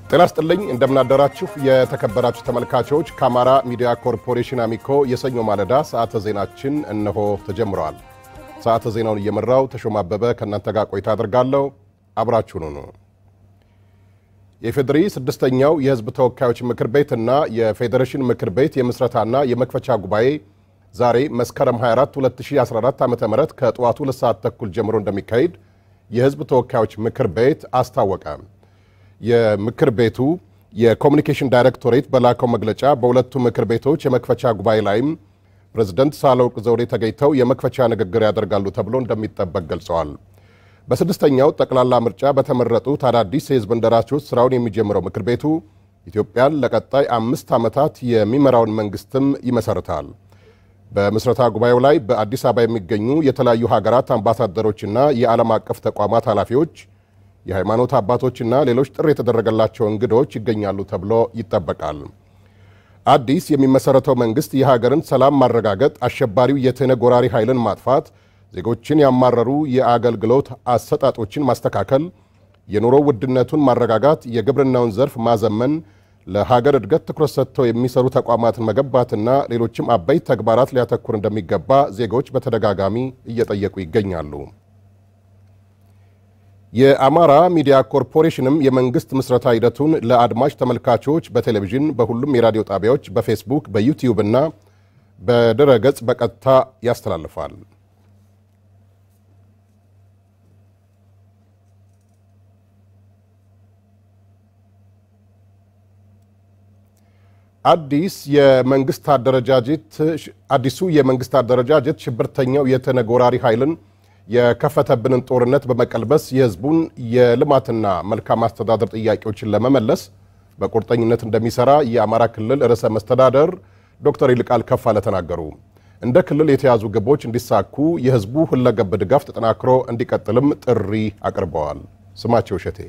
ጤና ይስጥልኝ እንደምናደራችሁ የተከበራችሁ ተመልካቾች ከአማራ ሚዲያ ኮርፖሬሽን አሚኮ የሰኞ ማለዳ ሰዓተ ዜናችን እነሆ ተጀምረዋል። ሰዓተ ዜናውን እየመራው ተሾማ አበበ ከእናንተ ጋር ቆይታ አድርጋለሁ። አብራችሁኑ ነው። የፌዴሪ ስድስተኛው የሕዝብ ተወካዮች ምክር ቤት እና የፌዴሬሽን ምክር ቤት የምስረታና የመክፈቻ ጉባኤ ዛሬ መስከረም 24 2014 ዓ ም ከጠዋቱ ሁለት ሰዓት ተኩል ጀምሮ እንደሚካሄድ የሕዝብ ተወካዮች ምክር ቤት አስታወቀ። የምክር ቤቱ የኮሚኒኬሽን ዳይሬክቶሬት በላከው መግለጫ በሁለቱ ምክር ቤቶች የመክፈቻ ጉባኤ ላይም ፕሬዝደንት ሳህለወርቅ ዘውዴ ተገኝተው የመክፈቻ ንግግር ያደርጋሉ ተብሎ እንደሚጠበቅ ገልጸዋል። በስድስተኛው ጠቅላላ ምርጫ በተመረጡት አዳዲስ የህዝብ እንደራሴዎች ስራውን የሚጀምረው ምክር ቤቱ ኢትዮጵያን ለቀጣይ አምስት ዓመታት የሚመራውን መንግስትም ይመሰርታል። በምስረታ ጉባኤው ላይ በአዲስ አበባ የሚገኙ የተለያዩ ሀገራት አምባሳደሮችና የዓለም አቀፍ ተቋማት ኃላፊዎች የሃይማኖት አባቶችና ሌሎች ጥሪ የተደረገላቸው እንግዶች ይገኛሉ ተብሎ ይጠበቃል። አዲስ የሚመሰረተው መንግስት የሀገርን ሰላም ማረጋገጥ፣ አሸባሪው የትህነግ ወራሪ ኃይልን ማጥፋት፣ ዜጎችን ያማረሩ የአገልግሎት አሰጣጦችን ማስተካከል፣ የኑሮ ውድነቱን ማረጋጋት፣ የግብርናውን ዘርፍ ማዘመን፣ ለሀገር እድገት ትኩረት ሰጥተው የሚሰሩ ተቋማትን መገንባትና ሌሎችም አበይት ተግባራት ሊያተኩር እንደሚገባ ዜጎች በተደጋጋሚ እየጠየቁ ይገኛሉ። የአማራ ሚዲያ ኮርፖሬሽንም የመንግስት ምስረታ ሂደቱን ለአድማጭ ተመልካቾች በቴሌቪዥን፣ በሁሉም የራዲዮ ጣቢያዎች፣ በፌስቡክ፣ በዩቲዩብ እና በድረ ገጽ በቀጥታ ያስተላልፋል። አዲስ የመንግስት አደረጃጀት አዲሱ የመንግስት አደረጃጀት ሽብርተኛው የትህነግ ወራሪ ኃይልን የከፈተብንን ጦርነት በመቀልበስ የህዝቡን የልማትና መልካም አስተዳደር ጥያቄዎችን ለመመለስ በቁርጠኝነት እንደሚሰራ የአማራ ክልል ርዕሰ መስተዳደር ዶክተር ይልቃል ከፋለ ተናገሩ። እንደ ክልል የተያዙ ግቦች እንዲሳኩ የህዝቡ ሁለገብ ድጋፍ ተጠናክሮ እንዲቀጥልም ጥሪ አቅርበዋል። ስማቸው እሸቴ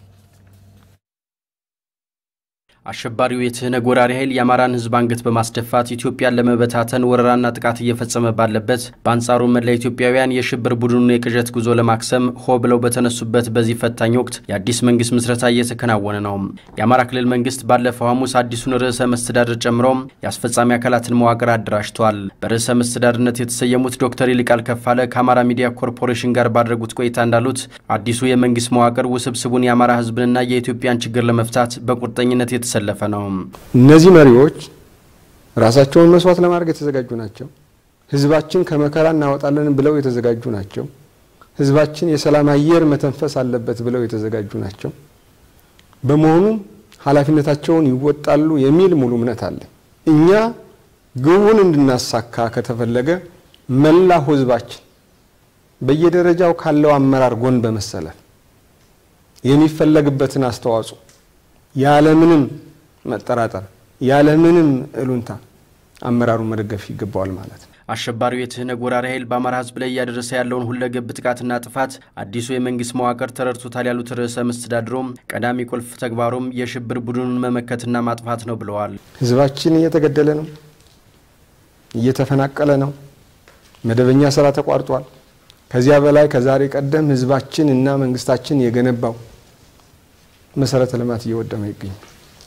አሸባሪው የትህነግ ወራሪ ኃይል የአማራን ህዝብ አንገት በማስደፋት ኢትዮጵያን ለመበታተን ወረራና ጥቃት እየፈጸመ ባለበት በአንጻሩ መላ ኢትዮጵያውያን የሽብር ቡድኑን የቅዠት ጉዞ ለማክሰም ሆ ብለው በተነሱበት በዚህ ፈታኝ ወቅት የአዲስ መንግስት ምስረታ እየተከናወነ ነው። የአማራ ክልል መንግስት ባለፈው ሐሙስ አዲሱን ርዕሰ መስተዳድር ጨምሮ የአስፈጻሚ አካላትን መዋቅር አደራጅቷል። በርዕሰ መስተዳድርነት የተሰየሙት ዶክተር ይልቃል ከፋለ ከአማራ ሚዲያ ኮርፖሬሽን ጋር ባደረጉት ቆይታ እንዳሉት አዲሱ የመንግስት መዋቅር ውስብስቡን የአማራ ህዝብንና የኢትዮጵያን ችግር ለመፍታት በቁርጠኝነት የተሰ የተሰለፈ ነው። እነዚህ መሪዎች ራሳቸውን መስዋዕት ለማድረግ የተዘጋጁ ናቸው። ህዝባችን ከመከራ እናወጣለን ብለው የተዘጋጁ ናቸው። ህዝባችን የሰላም አየር መተንፈስ አለበት ብለው የተዘጋጁ ናቸው። በመሆኑም ኃላፊነታቸውን ይወጣሉ የሚል ሙሉ እምነት አለ። እኛ ግቡን እንድናሳካ ከተፈለገ መላው ህዝባችን በየደረጃው ካለው አመራር ጎን በመሰለፍ የሚፈለግበትን አስተዋጽኦ ያለምንም መጠራጠር ያለምንም እሉንታ አመራሩን መደገፍ ይገባዋል ማለት ነው። አሸባሪው የትህነግ ወራሪ ኃይል በአማራ ህዝብ ላይ እያደረሰ ያለውን ሁለገብ ጥቃትና ጥፋት አዲሱ የመንግስት መዋቅር ተረድቶታል ያሉት ርዕሰ መስተዳድሩም ቀዳሚ ቁልፍ ተግባሩም የሽብር ቡድኑን መመከትና ማጥፋት ነው ብለዋል። ህዝባችን እየተገደለ ነው፣ እየተፈናቀለ ነው። መደበኛ ስራ ተቋርጧል። ከዚያ በላይ ከዛሬ ቀደም ህዝባችን እና መንግስታችን የገነባው መሰረተ ልማት እየወደመ ይገኛል።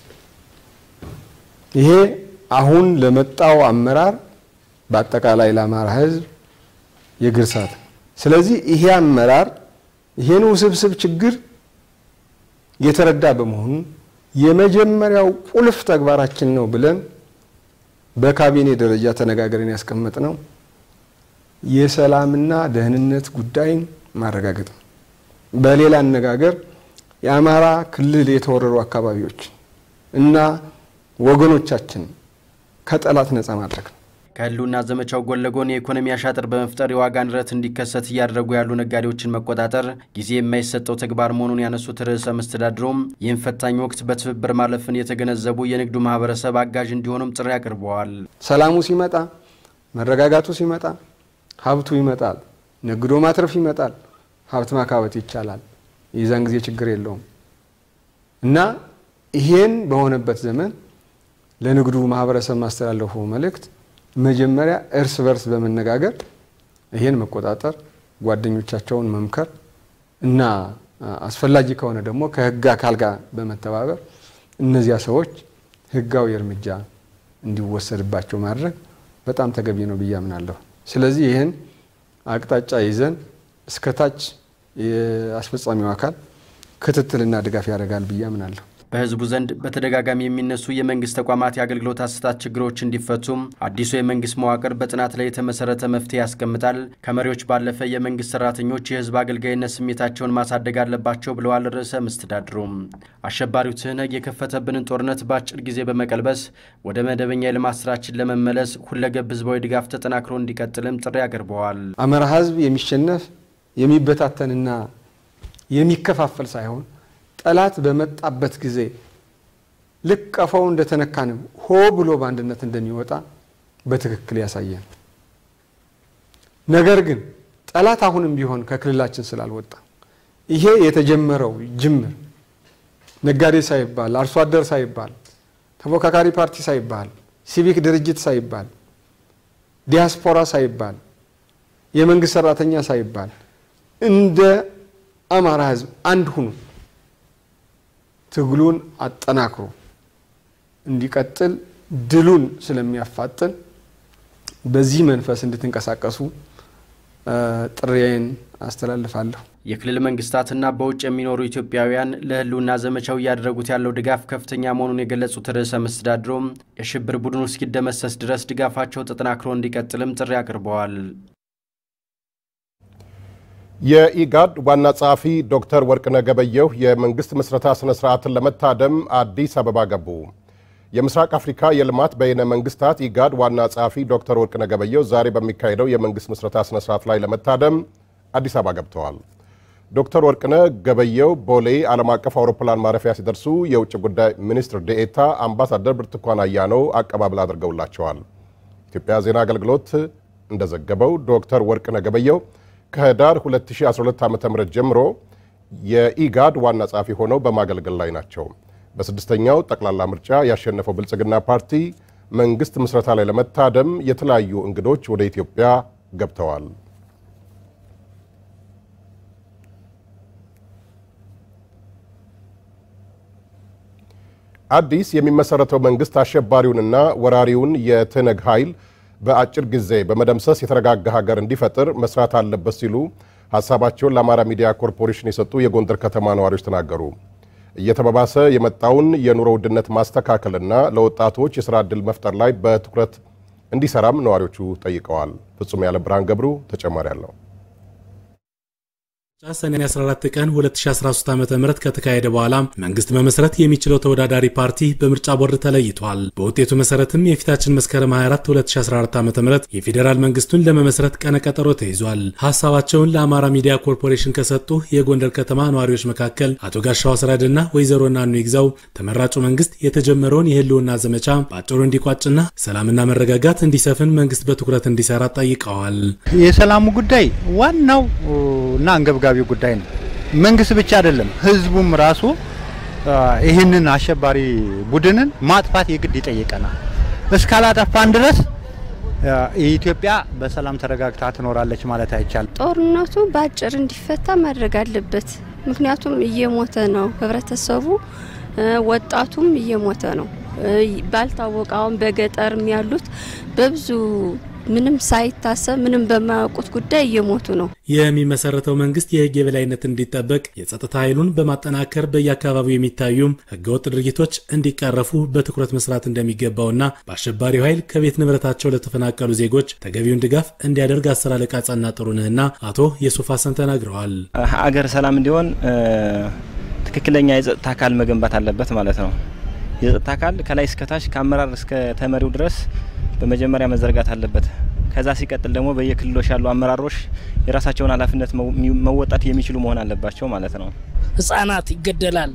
ይሄ አሁን ለመጣው አመራር በአጠቃላይ ለአማራ ህዝብ የግርሳት ስለዚህ ይሄ አመራር ይሄን ውስብስብ ችግር የተረዳ በመሆኑ የመጀመሪያው ቁልፍ ተግባራችን ነው ብለን በካቢኔ ደረጃ ተነጋገርን ያስቀመጥ ነው የሰላምና ደህንነት ጉዳይን ማረጋገጥ ነው። በሌላ አነጋገር የአማራ ክልል የተወረሩ አካባቢዎች እና ወገኖቻችን ከጠላት ነጻ ማድረግ ነው። ከህልውና ዘመቻው ጎን ለጎን የኢኮኖሚ አሻጥር በመፍጠር የዋጋ ንረት እንዲከሰት እያደረጉ ያሉ ነጋዴዎችን መቆጣጠር ጊዜ የማይሰጠው ተግባር መሆኑን ያነሱት ርዕሰ መስተዳድሩም ይህን ፈታኝ ወቅት በትብብር ማለፍን የተገነዘቡ የንግዱ ማህበረሰብ አጋዥ እንዲሆኑም ጥሪ አቅርበዋል። ሰላሙ ሲመጣ፣ መረጋጋቱ ሲመጣ ሀብቱ ይመጣል፣ ነግዶ ማትረፍ ይመጣል፣ ሀብት ማካበት ይቻላል። የዛን ጊዜ ችግር የለውም እና ይሄን በሆነበት ዘመን ለንግዱ ማህበረሰብ ማስተላለፉ መልእክት መጀመሪያ እርስ በርስ በመነጋገር ይሄን መቆጣጠር፣ ጓደኞቻቸውን መምከር እና አስፈላጊ ከሆነ ደግሞ ከህግ አካል ጋር በመተባበር እነዚያ ሰዎች ህጋዊ እርምጃ እንዲወሰድባቸው ማድረግ በጣም ተገቢ ነው ብዬ አምናለሁ። ስለዚህ ይህን አቅጣጫ ይዘን እስከታች የአስፈጻሚው አካል ክትትልና ድጋፍ ያደርጋል ብዬ አምናለሁ። በህዝቡ ዘንድ በተደጋጋሚ የሚነሱ የመንግስት ተቋማት የአገልግሎት አሰጣጥ ችግሮች እንዲፈቱም አዲሱ የመንግስት መዋቅር በጥናት ላይ የተመሰረተ መፍትሄ ያስቀምጣል። ከመሪዎች ባለፈ የመንግስት ሰራተኞች የህዝብ አገልጋይነት ስሜታቸውን ማሳደግ አለባቸው ብለዋል ርዕሰ መስተዳድሩም። አሸባሪው ትህነግ የከፈተብንን ጦርነት በአጭር ጊዜ በመቀልበስ ወደ መደበኛ የልማት ስራችን ለመመለስ ሁለገብ ህዝባዊ ድጋፍ ተጠናክሮ እንዲቀጥልም ጥሪ አቅርበዋል። አማራ ህዝብ የሚሸነፍ የሚበታተንና የሚከፋፈል ሳይሆን ጠላት በመጣበት ጊዜ ልክ ቀፋው እንደተነካንም ሆ ብሎ በአንድነት እንደሚወጣ በትክክል ያሳየን። ነገር ግን ጠላት አሁንም ቢሆን ከክልላችን ስላልወጣ ይሄ የተጀመረው ጅምር ነጋዴ ሳይባል አርሶ አደር ሳይባል ተፎካካሪ ፓርቲ ሳይባል ሲቪክ ድርጅት ሳይባል ዲያስፖራ ሳይባል የመንግስት ሰራተኛ ሳይባል እንደ አማራ ህዝብ አንድ ሁኑ ትግሉን አጠናክሮ እንዲቀጥል ድሉን ስለሚያፋጥን በዚህ መንፈስ እንድትንቀሳቀሱ ጥሪዬን አስተላልፋለሁ። የክልል መንግስታትና በውጭ የሚኖሩ ኢትዮጵያውያን ለህልውና ዘመቻው እያደረጉት ያለው ድጋፍ ከፍተኛ መሆኑን የገለጹት ርዕሰ መስተዳድሩም የሽብር ቡድኑ እስኪደመሰስ ድረስ ድጋፋቸው ተጠናክሮ እንዲቀጥልም ጥሪ አቅርበዋል። የኢጋድ ዋና ጸሐፊ ዶክተር ወርቅነህ ገበየሁ የመንግስት ምስረታ ስነ ስርዓትን ለመታደም አዲስ አበባ ገቡ። የምስራቅ አፍሪካ የልማት በይነ መንግስታት ኢጋድ ዋና ጸሐፊ ዶክተር ወርቅነህ ገበየሁ ዛሬ በሚካሄደው የመንግስት ምስረታ ስነ ስርዓት ላይ ለመታደም አዲስ አበባ ገብተዋል። ዶክተር ወርቅነህ ገበየሁ ቦሌ ዓለም አቀፍ አውሮፕላን ማረፊያ ሲደርሱ የውጭ ጉዳይ ሚኒስትር ዴኤታ አምባሳደር ብርቱካን አያነው አቀባበል አድርገውላቸዋል። ኢትዮጵያ ዜና አገልግሎት እንደዘገበው ዶክተር ወርቅነህ ገበየሁ ከህዳር 2012 ዓ.ም ጀምሮ የኢጋድ ዋና ጸሐፊ ሆነው በማገልገል ላይ ናቸው። በስድስተኛው ጠቅላላ ምርጫ ያሸነፈው ብልጽግና ፓርቲ መንግስት ምስረታ ላይ ለመታደም የተለያዩ እንግዶች ወደ ኢትዮጵያ ገብተዋል። አዲስ የሚመሰረተው መንግስት አሸባሪውንና ወራሪውን የትህነግ ኃይል በአጭር ጊዜ በመደምሰስ የተረጋጋ ሀገር እንዲፈጥር መስራት አለበት ሲሉ ሀሳባቸውን ለአማራ ሚዲያ ኮርፖሬሽን የሰጡ የጎንደር ከተማ ነዋሪዎች ተናገሩ። እየተባባሰ የመጣውን የኑሮ ውድነት ማስተካከልና ለወጣቶች የስራ ዕድል መፍጠር ላይ በትኩረት እንዲሰራም ነዋሪዎቹ ጠይቀዋል። ፍጹም ያለ ብርሃን ገብሩ ተጨማሪ አለው። ሰኔ 14 ቀን 2013 ዓ ም ከተካሄደ በኋላ መንግስት መመስረት የሚችለው ተወዳዳሪ ፓርቲ በምርጫ ቦርድ ተለይቷል። በውጤቱ መሰረትም የፊታችን መስከረም 24 2014 ዓ ም የፌዴራል መንግስቱን ለመመስረት ቀነቀጠሮ ተይዟል። ሀሳባቸውን ለአማራ ሚዲያ ኮርፖሬሽን ከሰጡ የጎንደር ከተማ ነዋሪዎች መካከል አቶ ጋሻው አስራድና ወይዘሮ ናኑ ይግዛው ተመራጩ መንግስት የተጀመረውን የህልውና ዘመቻ በአጭሩ እንዲቋጭና ሰላምና መረጋጋት እንዲሰፍን መንግስት በትኩረት እንዲሰራ ጠይቀዋል። የሰላሙ ጉዳይ ዋናው እና አንገብጋቢ ጉዳይ ነው። መንግስት ብቻ አይደለም፣ ህዝቡም ራሱ ይህንን አሸባሪ ቡድንን ማጥፋት የግድ ይጠይቀናል። እስካላጠፋን ድረስ ኢትዮጵያ በሰላም ተረጋግታ ትኖራለች ማለት አይቻልም። ጦርነቱ በአጭር እንዲፈታ ማድረግ አለበት። ምክንያቱም እየሞተ ነው ህብረተሰቡ፣ ወጣቱም እየሞተ ነው። ባልታወቀ አሁን በገጠርም ያሉት በብዙ ምንም ሳይታሰብ ምንም በማያውቁት ጉዳይ እየሞቱ ነው። የሚመሰረተው መንግስት የህግ የበላይነት እንዲጠበቅ የጸጥታ ኃይሉን በማጠናከር በየአካባቢው የሚታዩም ህገወጥ ድርጊቶች እንዲቀረፉ በትኩረት መስራት እንደሚገባውና በአሸባሪው ኃይል ከቤት ንብረታቸው ለተፈናቀሉ ዜጎች ተገቢውን ድጋፍ እንዲያደርግ አስር አለቃ ጸና ጥሩነህና አቶ የሱፍ ሀሰን ተናግረዋል። አገር ሰላም እንዲሆን ትክክለኛ የጸጥታ አካል መገንባት አለበት ማለት ነው። የጸጥታ አካል ከላይ እስከታች ከአመራር እስከ ተመሪው ድረስ በመጀመሪያ መዘርጋት አለበት። ከዛ ሲቀጥል ደግሞ በየክልሎች ያሉ አመራሮች የራሳቸውን ኃላፊነት መወጣት የሚችሉ መሆን አለባቸው ማለት ነው። ህጻናት ይገደላል፣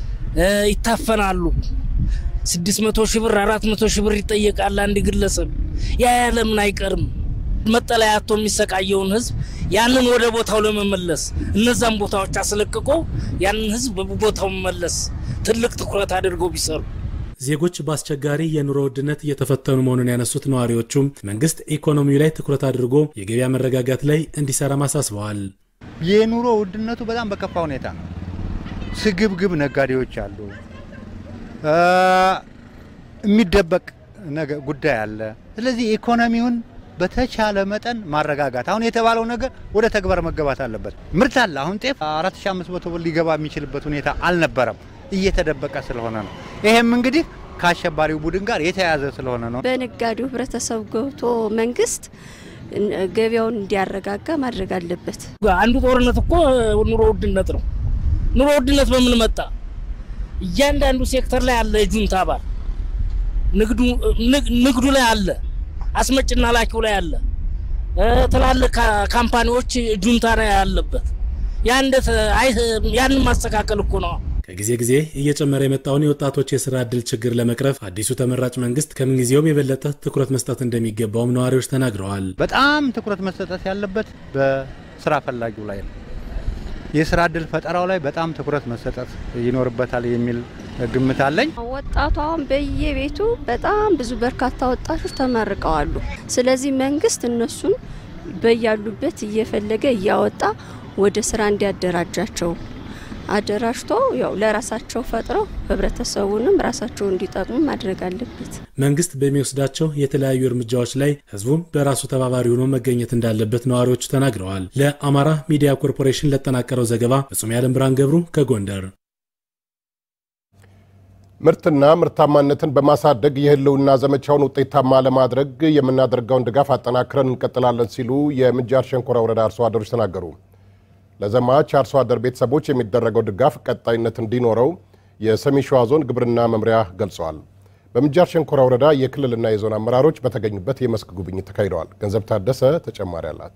ይታፈናሉ። ስድስት መቶ ሺህ ብር አራት መቶ ሺህ ብር ይጠየቃል አንድ ግለሰብ። ያ ያለምን አይቀርም። መጠለያ አጥቶ የሚሰቃየውን ህዝብ ያንን ወደ ቦታው ለመመለስ እነዛን ቦታዎች አስለቅቆ ያንን ህዝብ በቦታው መመለስ ትልቅ ትኩረት አድርገው ቢሰሩ ዜጎች በአስቸጋሪ የኑሮ ውድነት እየተፈተኑ መሆኑን ያነሱት ነዋሪዎቹም መንግስት ኢኮኖሚው ላይ ትኩረት አድርጎ የገበያ መረጋጋት ላይ እንዲሰራም አሳስበዋል። የኑሮ ውድነቱ በጣም በከፋ ሁኔታ ነው። ስግብግብ ነጋዴዎች አሉ። የሚደበቅ ነገር ጉዳይ አለ። ስለዚህ ኢኮኖሚውን በተቻለ መጠን ማረጋጋት። አሁን የተባለው ነገር ወደ ተግባር መገባት አለበት። ምርት አለ። አሁን ጤፍ 4500 ብር ሊገባ የሚችልበት ሁኔታ አልነበረም፣ እየተደበቀ ስለሆነ ነው። ይሄም እንግዲህ ከአሸባሪው ቡድን ጋር የተያያዘ ስለሆነ ነው። በነጋዴው ህብረተሰብ ገብቶ መንግስት ገበያውን እንዲያረጋጋ ማድረግ አለበት። አንዱ ጦርነት እኮ ኑሮ ውድነት ነው። ኑሮ ውድነት በምን መጣ? እያንዳንዱ ሴክተር ላይ አለ የጁንታ አባል ንግዱ ላይ አለ፣ አስመጭና ላኪው ላይ አለ፣ ትላልቅ ካምፓኒዎች ጁንታ ላይ ያለበት ያንን ማስተካከል እኮ ነው። ከጊዜ ጊዜ እየጨመረ የመጣውን የወጣቶች የስራ ዕድል ችግር ለመቅረፍ አዲሱ ተመራጭ መንግስት ከምንጊዜውም የበለጠ ትኩረት መስጠት እንደሚገባውም ነዋሪዎች ተናግረዋል። በጣም ትኩረት መሰጠት ያለበት በስራ ፈላጊው ላይ ነው። የስራ ዕድል ፈጠራው ላይ በጣም ትኩረት መሰጠት ይኖርበታል የሚል ግምት አለኝ። ወጣቱ አሁን በየቤቱ በጣም ብዙ በርካታ ወጣቶች ተመርቀዋሉ። ስለዚህ መንግስት እነሱን በያሉበት እየፈለገ እያወጣ ወደ ስራ እንዲያደራጃቸው አደራጅቶ ያው ለራሳቸው ፈጥረው ህብረተሰቡንም ራሳቸው እንዲጠቅሙ ማድረግ አለበት። መንግስት በሚወስዳቸው የተለያዩ እርምጃዎች ላይ ህዝቡም በራሱ ተባባሪ ሆኖ መገኘት እንዳለበት ነዋሪዎቹ ተናግረዋል። ለአማራ ሚዲያ ኮርፖሬሽን ለጠናቀረው ዘገባ ፍጹም ያለም ብርሃን ገብሩ ከጎንደር። ምርትና ምርታማነትን በማሳደግ የህልውና ዘመቻውን ውጤታማ ለማድረግ የምናደርገውን ድጋፍ አጠናክረን እንቀጥላለን ሲሉ የምንጃር ሸንኮራ ወረዳ አርሶ አደሮች ተናገሩ። ለዘማች አርሶ አደር ቤተሰቦች የሚደረገው ድጋፍ ቀጣይነት እንዲኖረው የሰሜን ሸዋ ዞን ግብርና መምሪያ ገልጸዋል። በምንጃር ሸንኮራ ወረዳ የክልልና የዞን አመራሮች በተገኙበት የመስክ ጉብኝት ተካሂደዋል። ገንዘብ ታደሰ ተጨማሪ አላት።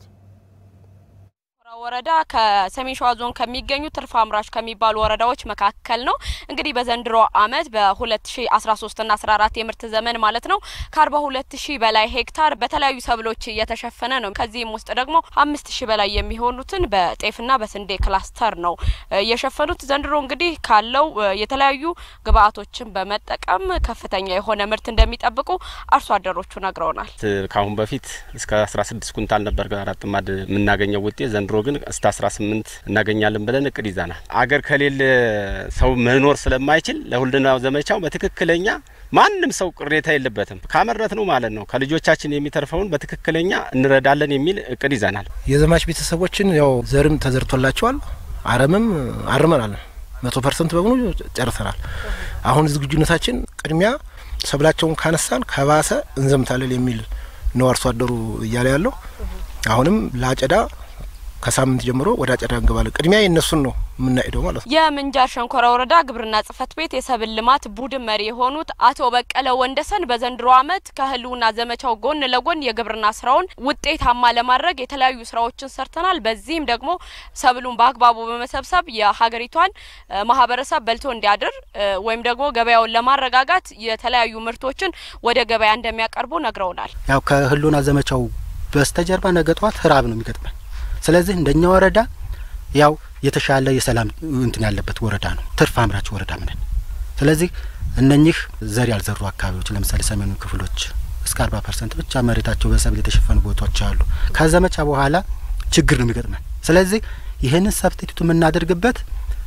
ወረዳ ከሰሜን ሸዋ ዞን ከሚገኙ ትርፍ አምራች ከሚባሉ ወረዳዎች መካከል ነው። እንግዲህ በዘንድሮ ዓመት በ2013 እና 14 የምርት ዘመን ማለት ነው ከ42 ሺህ በላይ ሄክታር በተለያዩ ሰብሎች እየተሸፈነ ነው። ከዚህም ውስጥ ደግሞ አምስት ሺህ በላይ የሚሆኑትን በጤፍና በስንዴ ክላስተር ነው የሸፈኑት። ዘንድሮ እንግዲህ ካለው የተለያዩ ግብአቶችን በመጠቀም ከፍተኛ የሆነ ምርት እንደሚጠብቁ አርሶ አደሮቹ ነግረውናል። ከአሁን በፊት እስከ 16 ኩንታል ነበር አራት ጥማድ የምናገኘው ውጤት ዘንድሮ ግን እስከ 18 እናገኛለን ብለን እቅድ ይዘናል። አገር ከሌለ ሰው መኖር ስለማይችል ለሁልናው ዘመቻው በትክክለኛ ማንም ሰው ቅሬታ የለበትም። ካመረት ነው ማለት ነው ከልጆቻችን የሚተርፈውን በትክክለኛ እንረዳለን የሚል እቅድ ይዘናል። የዘማች ቤተሰቦችን ያው ዘርም ተዘርቶላቸዋል፣ አረምም አርመናል። መቶ ፐርሰንት በሙሉ ጨርሰናል። አሁን ዝግጁነታችን ቅድሚያ ሰብላቸውን ካነሳን ከባሰ እንዘምታለን የሚል ነው አርሶ አደሩ እያለ ያለው አሁንም ለአጨዳ ከሳምንት ጀምሮ ወደ አጨዳ እንገባለን። ቅድሚያ የእነሱን ነው የምናሄደው ማለት ነው። የምንጃር ሸንኮራ ወረዳ ግብርና ጽሕፈት ቤት የሰብል ልማት ቡድን መሪ የሆኑት አቶ በቀለ ወንደሰን በዘንድሮ ዓመት ከህልውና ዘመቻው ጎን ለጎን የግብርና ስራውን ውጤታማ ለማድረግ የተለያዩ ስራዎችን ሰርተናል። በዚህም ደግሞ ሰብሉን በአግባቡ በመሰብሰብ የሀገሪቷን ማህበረሰብ በልቶ እንዲያድር ወይም ደግሞ ገበያውን ለማረጋጋት የተለያዩ ምርቶችን ወደ ገበያ እንደሚያቀርቡ ነግረውናል። ያው ከህልውና ዘመቻው በስተጀርባ ነገ ጠዋት ራብ ነው የሚገጥመን ስለዚህ እንደኛ ወረዳ ያው የተሻለ የሰላም እንትን ያለበት ወረዳ ነው። ትርፍ አምራች ወረዳ ምነን። ስለዚህ እነኚህ ዘር ያልዘሩ አካባቢዎች ለምሳሌ ሰሜኑ ክፍሎች እስከ አርባ ፐርሰንት ብቻ መሬታቸው በሰብል የተሸፈኑ ቦታዎች አሉ። ከዘመቻ በኋላ ችግር ነው የሚገጥመን። ስለዚህ ይህንን ሰብስቲቱት የምናደርግበት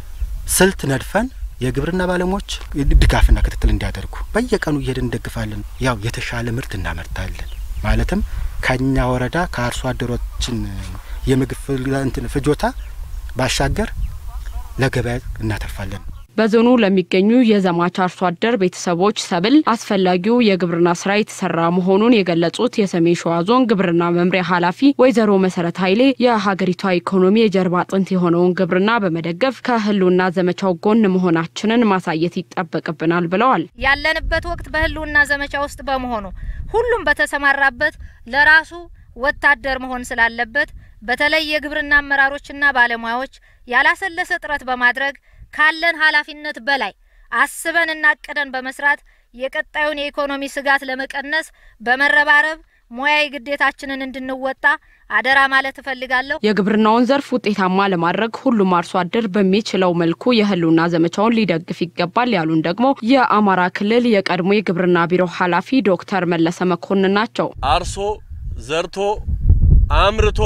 ስልት ነድፈን የግብርና ባለሙያዎች ድጋፍና ክትትል እንዲያደርጉ በየቀኑ እየሄድን እንደግፋለን። ያው የተሻለ ምርት እናመርታለን። ማለትም ከኛ ወረዳ ከአርሶ አደሮችን የምግብ እንትን ፍጆታ ባሻገር ለገበያ እናተርፋለን። በዞኑ ለሚገኙ የዘማች አርሶ አደር ቤተሰቦች ሰብል አስፈላጊው የግብርና ስራ የተሰራ መሆኑን የገለጹት የሰሜን ሸዋ ዞን ግብርና መምሪያ ኃላፊ ወይዘሮ መሰረት ኃይሌ የሀገሪቷ ኢኮኖሚ የጀርባ አጥንት የሆነውን ግብርና በመደገፍ ከህልውና ዘመቻው ጎን መሆናችንን ማሳየት ይጠበቅብናል ብለዋል። ያለንበት ወቅት በህልውና ዘመቻ ውስጥ በመሆኑ ሁሉም በተሰማራበት ለራሱ ወታደር መሆን ስላለበት በተለይ የግብርና አመራሮችና ባለሙያዎች ያላሰለሰ ጥረት በማድረግ ካለን ኃላፊነት በላይ አስበንና አቅደን በመስራት የቀጣዩን የኢኮኖሚ ስጋት ለመቀነስ በመረባረብ ሙያዊ ግዴታችንን እንድንወጣ አደራ ማለት እፈልጋለሁ። የግብርናውን ዘርፍ ውጤታማ ለማድረግ ሁሉም አርሶ አደር በሚችለው መልኩ የህልውና ዘመቻውን ሊደግፍ ይገባል ያሉን ደግሞ የአማራ ክልል የቀድሞ የግብርና ቢሮ ኃላፊ ዶክተር መለሰ መኮንን ናቸው። አርሶ ዘርቶ አምርቶ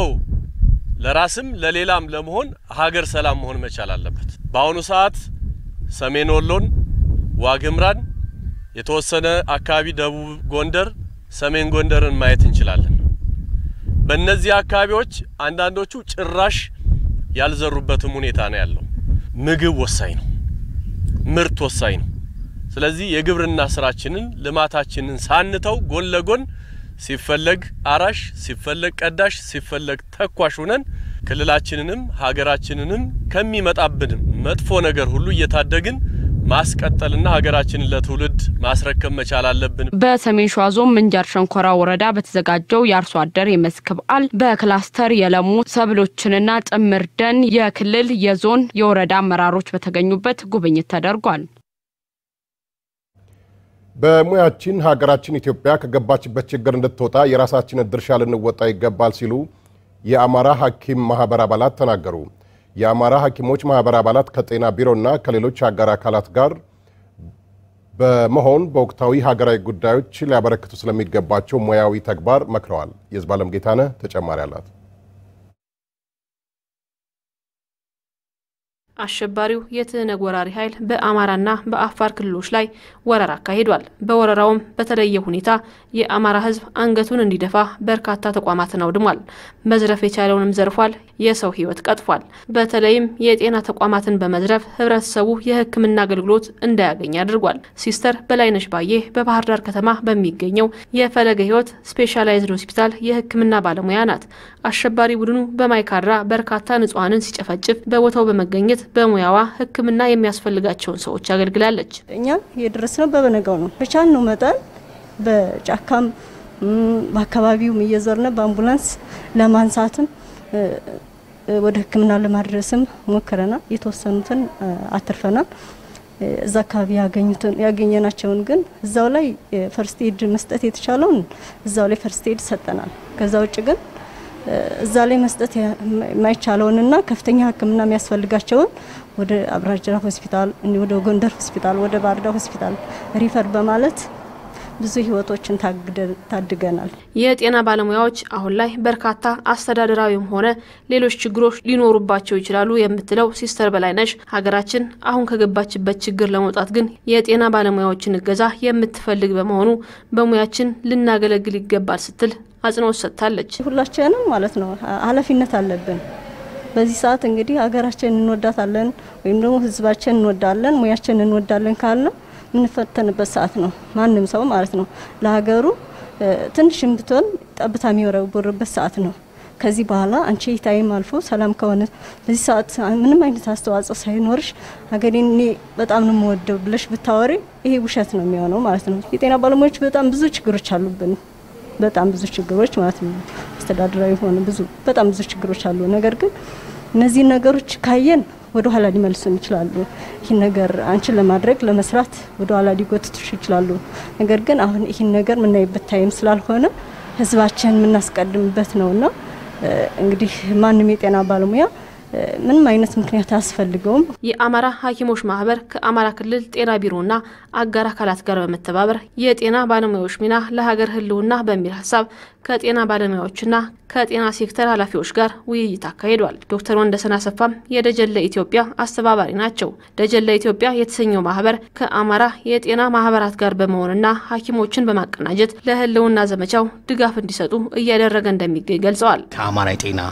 ለራስም ለሌላም ለመሆን ሀገር ሰላም መሆን መቻል አለበት። በአሁኑ ሰዓት ሰሜን ወሎን፣ ዋግምራን፣ የተወሰነ አካባቢ ደቡብ ጎንደር፣ ሰሜን ጎንደርን ማየት እንችላለን። በእነዚህ አካባቢዎች አንዳንዶቹ ጭራሽ ያልዘሩበትም ሁኔታ ነው ያለው። ምግብ ወሳኝ ነው፣ ምርት ወሳኝ ነው። ስለዚህ የግብርና ስራችንን ልማታችንን ሳንተው ጎን ለጎን ሲፈለግ አራሽ፣ ሲፈለግ ቀዳሽ፣ ሲፈለግ ተኳሽ ሆነን ክልላችንንም ሀገራችንንም ከሚመጣብን መጥፎ ነገር ሁሉ እየታደግን ማስቀጠልና ሀገራችንን ለትውልድ ማስረከብ መቻል አለብን። በሰሜን ሸዋ ዞን ምንጃር ሸንኮራ ወረዳ በተዘጋጀው የአርሶ አደር የመስክ በዓል በክላስተር የለሙ ሰብሎችንና ጥምር ደን የክልል የዞን የወረዳ አመራሮች በተገኙበት ጉብኝት ተደርጓል። በሙያችን ሀገራችን ኢትዮጵያ ከገባችበት ችግር እንድትወጣ የራሳችንን ድርሻ ልንወጣ ይገባል ሲሉ የአማራ ሐኪም ማህበር አባላት ተናገሩ። የአማራ ሐኪሞች ማህበር አባላት ከጤና ቢሮና ከሌሎች አጋር አካላት ጋር በመሆን በወቅታዊ ሀገራዊ ጉዳዮች ሊያበረክቱ ስለሚገባቸው ሙያዊ ተግባር መክረዋል። የዝባለም ጌታነህ ተጨማሪ አላት። አሸባሪው የትህነግ ወራሪ ኃይል በአማራና በአፋር ክልሎች ላይ ወረራ አካሂዷል። በወረራውም በተለየ ሁኔታ የአማራ ሕዝብ አንገቱን እንዲደፋ በርካታ ተቋማትን አውድሟል። መዝረፍ የቻለውንም ዘርፏል። የሰው ሕይወት ቀጥፏል። በተለይም የጤና ተቋማትን በመዝረፍ ህብረተሰቡ የሕክምና አገልግሎት እንዳያገኝ አድርጓል። ሲስተር በላይነሽ ባዬ በባህር ዳር ከተማ በሚገኘው የፈለገ ሕይወት ስፔሻላይዝድ ሆስፒታል የሕክምና ባለሙያ ናት። አሸባሪ ቡድኑ በማይካድራ በርካታ ንጹሐንን ሲጨፈጭፍ በቦታው በመገኘት በሙያዋ ሕክምና የሚያስፈልጋቸውን ሰዎች አገልግላለች። እኛ የደረስነው በበነጋው ነው። በቻልነው መጠን በጫካም በአካባቢውም እየዞርነ በአምቡላንስ ለማንሳትም ወደ ሕክምና ለማድረስም ሞክረናል። የተወሰኑትን አትርፈናል። እዛ አካባቢ ያገኘናቸውን ግን እዛው ላይ ፈርስት ኤድ መስጠት የተቻለውን እዛው ላይ ፈርስት ኤድ ሰጠናል። ከዛ ውጭ ግን እዛ ላይ መስጠት የማይቻለውንና ከፍተኛ ሕክምና የሚያስፈልጋቸውን ወደ አብራጅራ ሆስፒታል፣ ወደ ጎንደር ሆስፒታል፣ ወደ ባህርዳር ሆስፒታል ሪፈር በማለት ብዙ ህይወቶችን ታድገናል። የጤና ባለሙያዎች አሁን ላይ በርካታ አስተዳደራዊም ሆነ ሌሎች ችግሮች ሊኖሩባቸው ይችላሉ የምትለው ሲስተር በላይነሽ ሀገራችን አሁን ከገባችበት ችግር ለመውጣት ግን የጤና ባለሙያዎችን እገዛ የምትፈልግ በመሆኑ በሙያችን ልናገለግል ይገባል ስትል አጽንኦት ሰጥታለች። ሁላችንም ማለት ነው ኃላፊነት አለብን። በዚህ ሰዓት እንግዲህ ሀገራችን እንወዳታለን ወይም ደግሞ ህዝባችን እንወዳለን፣ ሙያችን እንወዳለን ካለ የምንፈተንበት ሰዓት ነው። ማንም ሰው ማለት ነው ለሀገሩ ትንሽም ብትሆን ጠብታ የሚወረውርበት ሰዓት ነው። ከዚህ በኋላ አንቺ ታይም አልፎ ሰላም ከሆነ በዚህ ሰዓት ምንም አይነት አስተዋጽኦ ሳይኖርሽ ሀገሬን እኔ በጣም ነው የምወደው ብለሽ ብታወሪ ይሄ ውሸት ነው የሚሆነው ማለት ነው። የጤና ባለሙያዎች በጣም ብዙ ችግሮች አሉብን። በጣም ብዙ ችግሮች ማለት ነው። አስተዳደራዊ ሆነ ብዙ በጣም ብዙ ችግሮች አሉ። ነገር ግን እነዚህ ነገሮች ካየን ወደ ኋላ ሊመልሱን ይችላሉ። ይህን ነገር አንቺን ለማድረግ ለመስራት ወደ ኋላ ሊጎትቱሽ ይችላሉ። ነገር ግን አሁን ይህን ነገር የምናይበት ታይም ስላልሆነ ህዝባችን የምናስቀድምበት ነውና እንግዲህ ማንም የጤና ባለሙያ ምንም አይነት ምክንያት አያስፈልገውም። የአማራ ሐኪሞች ማህበር ከአማራ ክልል ጤና ቢሮና አጋር አካላት ጋር በመተባበር የጤና ባለሙያዎች ሚና ለሀገር ህልውና በሚል ሀሳብ ከጤና ባለሙያዎችና ከጤና ሴክተር ኃላፊዎች ጋር ውይይት አካሂዷል። ዶክተር ወንደሰን አሰፋም የደጀን ለኢትዮጵያ አስተባባሪ ናቸው። ደጀን ለኢትዮጵያ የተሰኘው ማህበር ከአማራ የጤና ማህበራት ጋር በመሆንና ሐኪሞችን በማቀናጀት ለህልውና ዘመቻው ድጋፍ እንዲሰጡ እያደረገ እንደሚገኝ ገልጸዋል። ከአማራ የጤና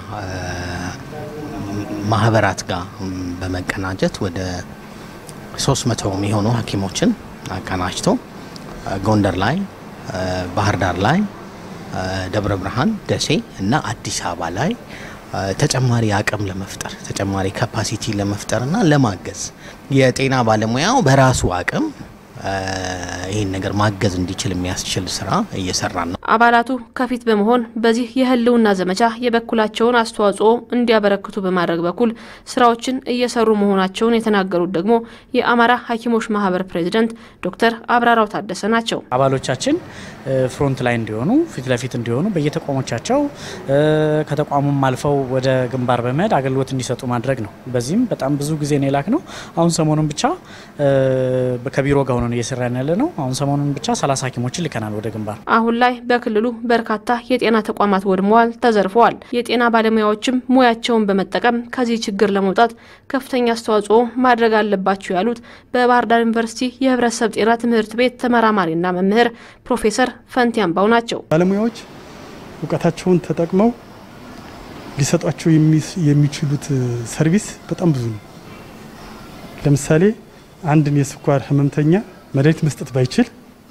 ማህበራት ጋር በመቀናጀት ወደ ሶስት መቶ የሚሆኑ ሐኪሞችን አቀናጅቶ ጎንደር ላይ፣ ባህር ዳር ላይ፣ ደብረ ብርሃን፣ ደሴ እና አዲስ አበባ ላይ ተጨማሪ አቅም ለመፍጠር ተጨማሪ ካፓሲቲ ለመፍጠር እና ለማገዝ የጤና ባለሙያው በራሱ አቅም ይህን ነገር ማገዝ እንዲችል የሚያስችል ስራ እየሰራን ነው። አባላቱ ከፊት በመሆን በዚህ የህልውና ዘመቻ የበኩላቸውን አስተዋጽኦ እንዲያበረክቱ በማድረግ በኩል ስራዎችን እየሰሩ መሆናቸውን የተናገሩት ደግሞ የአማራ ሐኪሞች ማህበር ፕሬዚደንት ዶክተር አብራራው ታደሰ ናቸው። አባሎቻችን ፍሮንት ላይ እንዲሆኑ ፊት ለፊት እንዲሆኑ በየተቋሞቻቸው ከተቋሙም አልፈው ወደ ግንባር በመሄድ አገልግሎት እንዲሰጡ ማድረግ ነው። በዚህም በጣም ብዙ ጊዜ ነው የላክ ነው። አሁን ሰሞኑን ብቻ ከቢሮ ጋር ሆነን ነው እየሰራን ያለ ነው። አሁን ሰሞኑን ብቻ ሰላሳ ሐኪሞችን ልከናል ወደ ግንባር። አሁን ላይ በክልሉ በርካታ የጤና ተቋማት ወድመዋል፣ ተዘርፈዋል። የጤና ባለሙያዎችም ሙያቸውን በመጠቀም ከዚህ ችግር ለመውጣት ከፍተኛ አስተዋጽኦ ማድረግ አለባቸው ያሉት በባህር ዳር ዩኒቨርሲቲ የህብረተሰብ ጤና ትምህርት ቤት ተመራማሪና መምህር ፕሮፌሰር ፈንቲ አምባው ናቸው። ባለሙያዎች እውቀታቸውን ተጠቅመው ሊሰጧቸው የሚችሉት ሰርቪስ በጣም ብዙ ነው። ለምሳሌ አንድን የስኳር ህመምተኛ መድኃኒት መስጠት ባይችል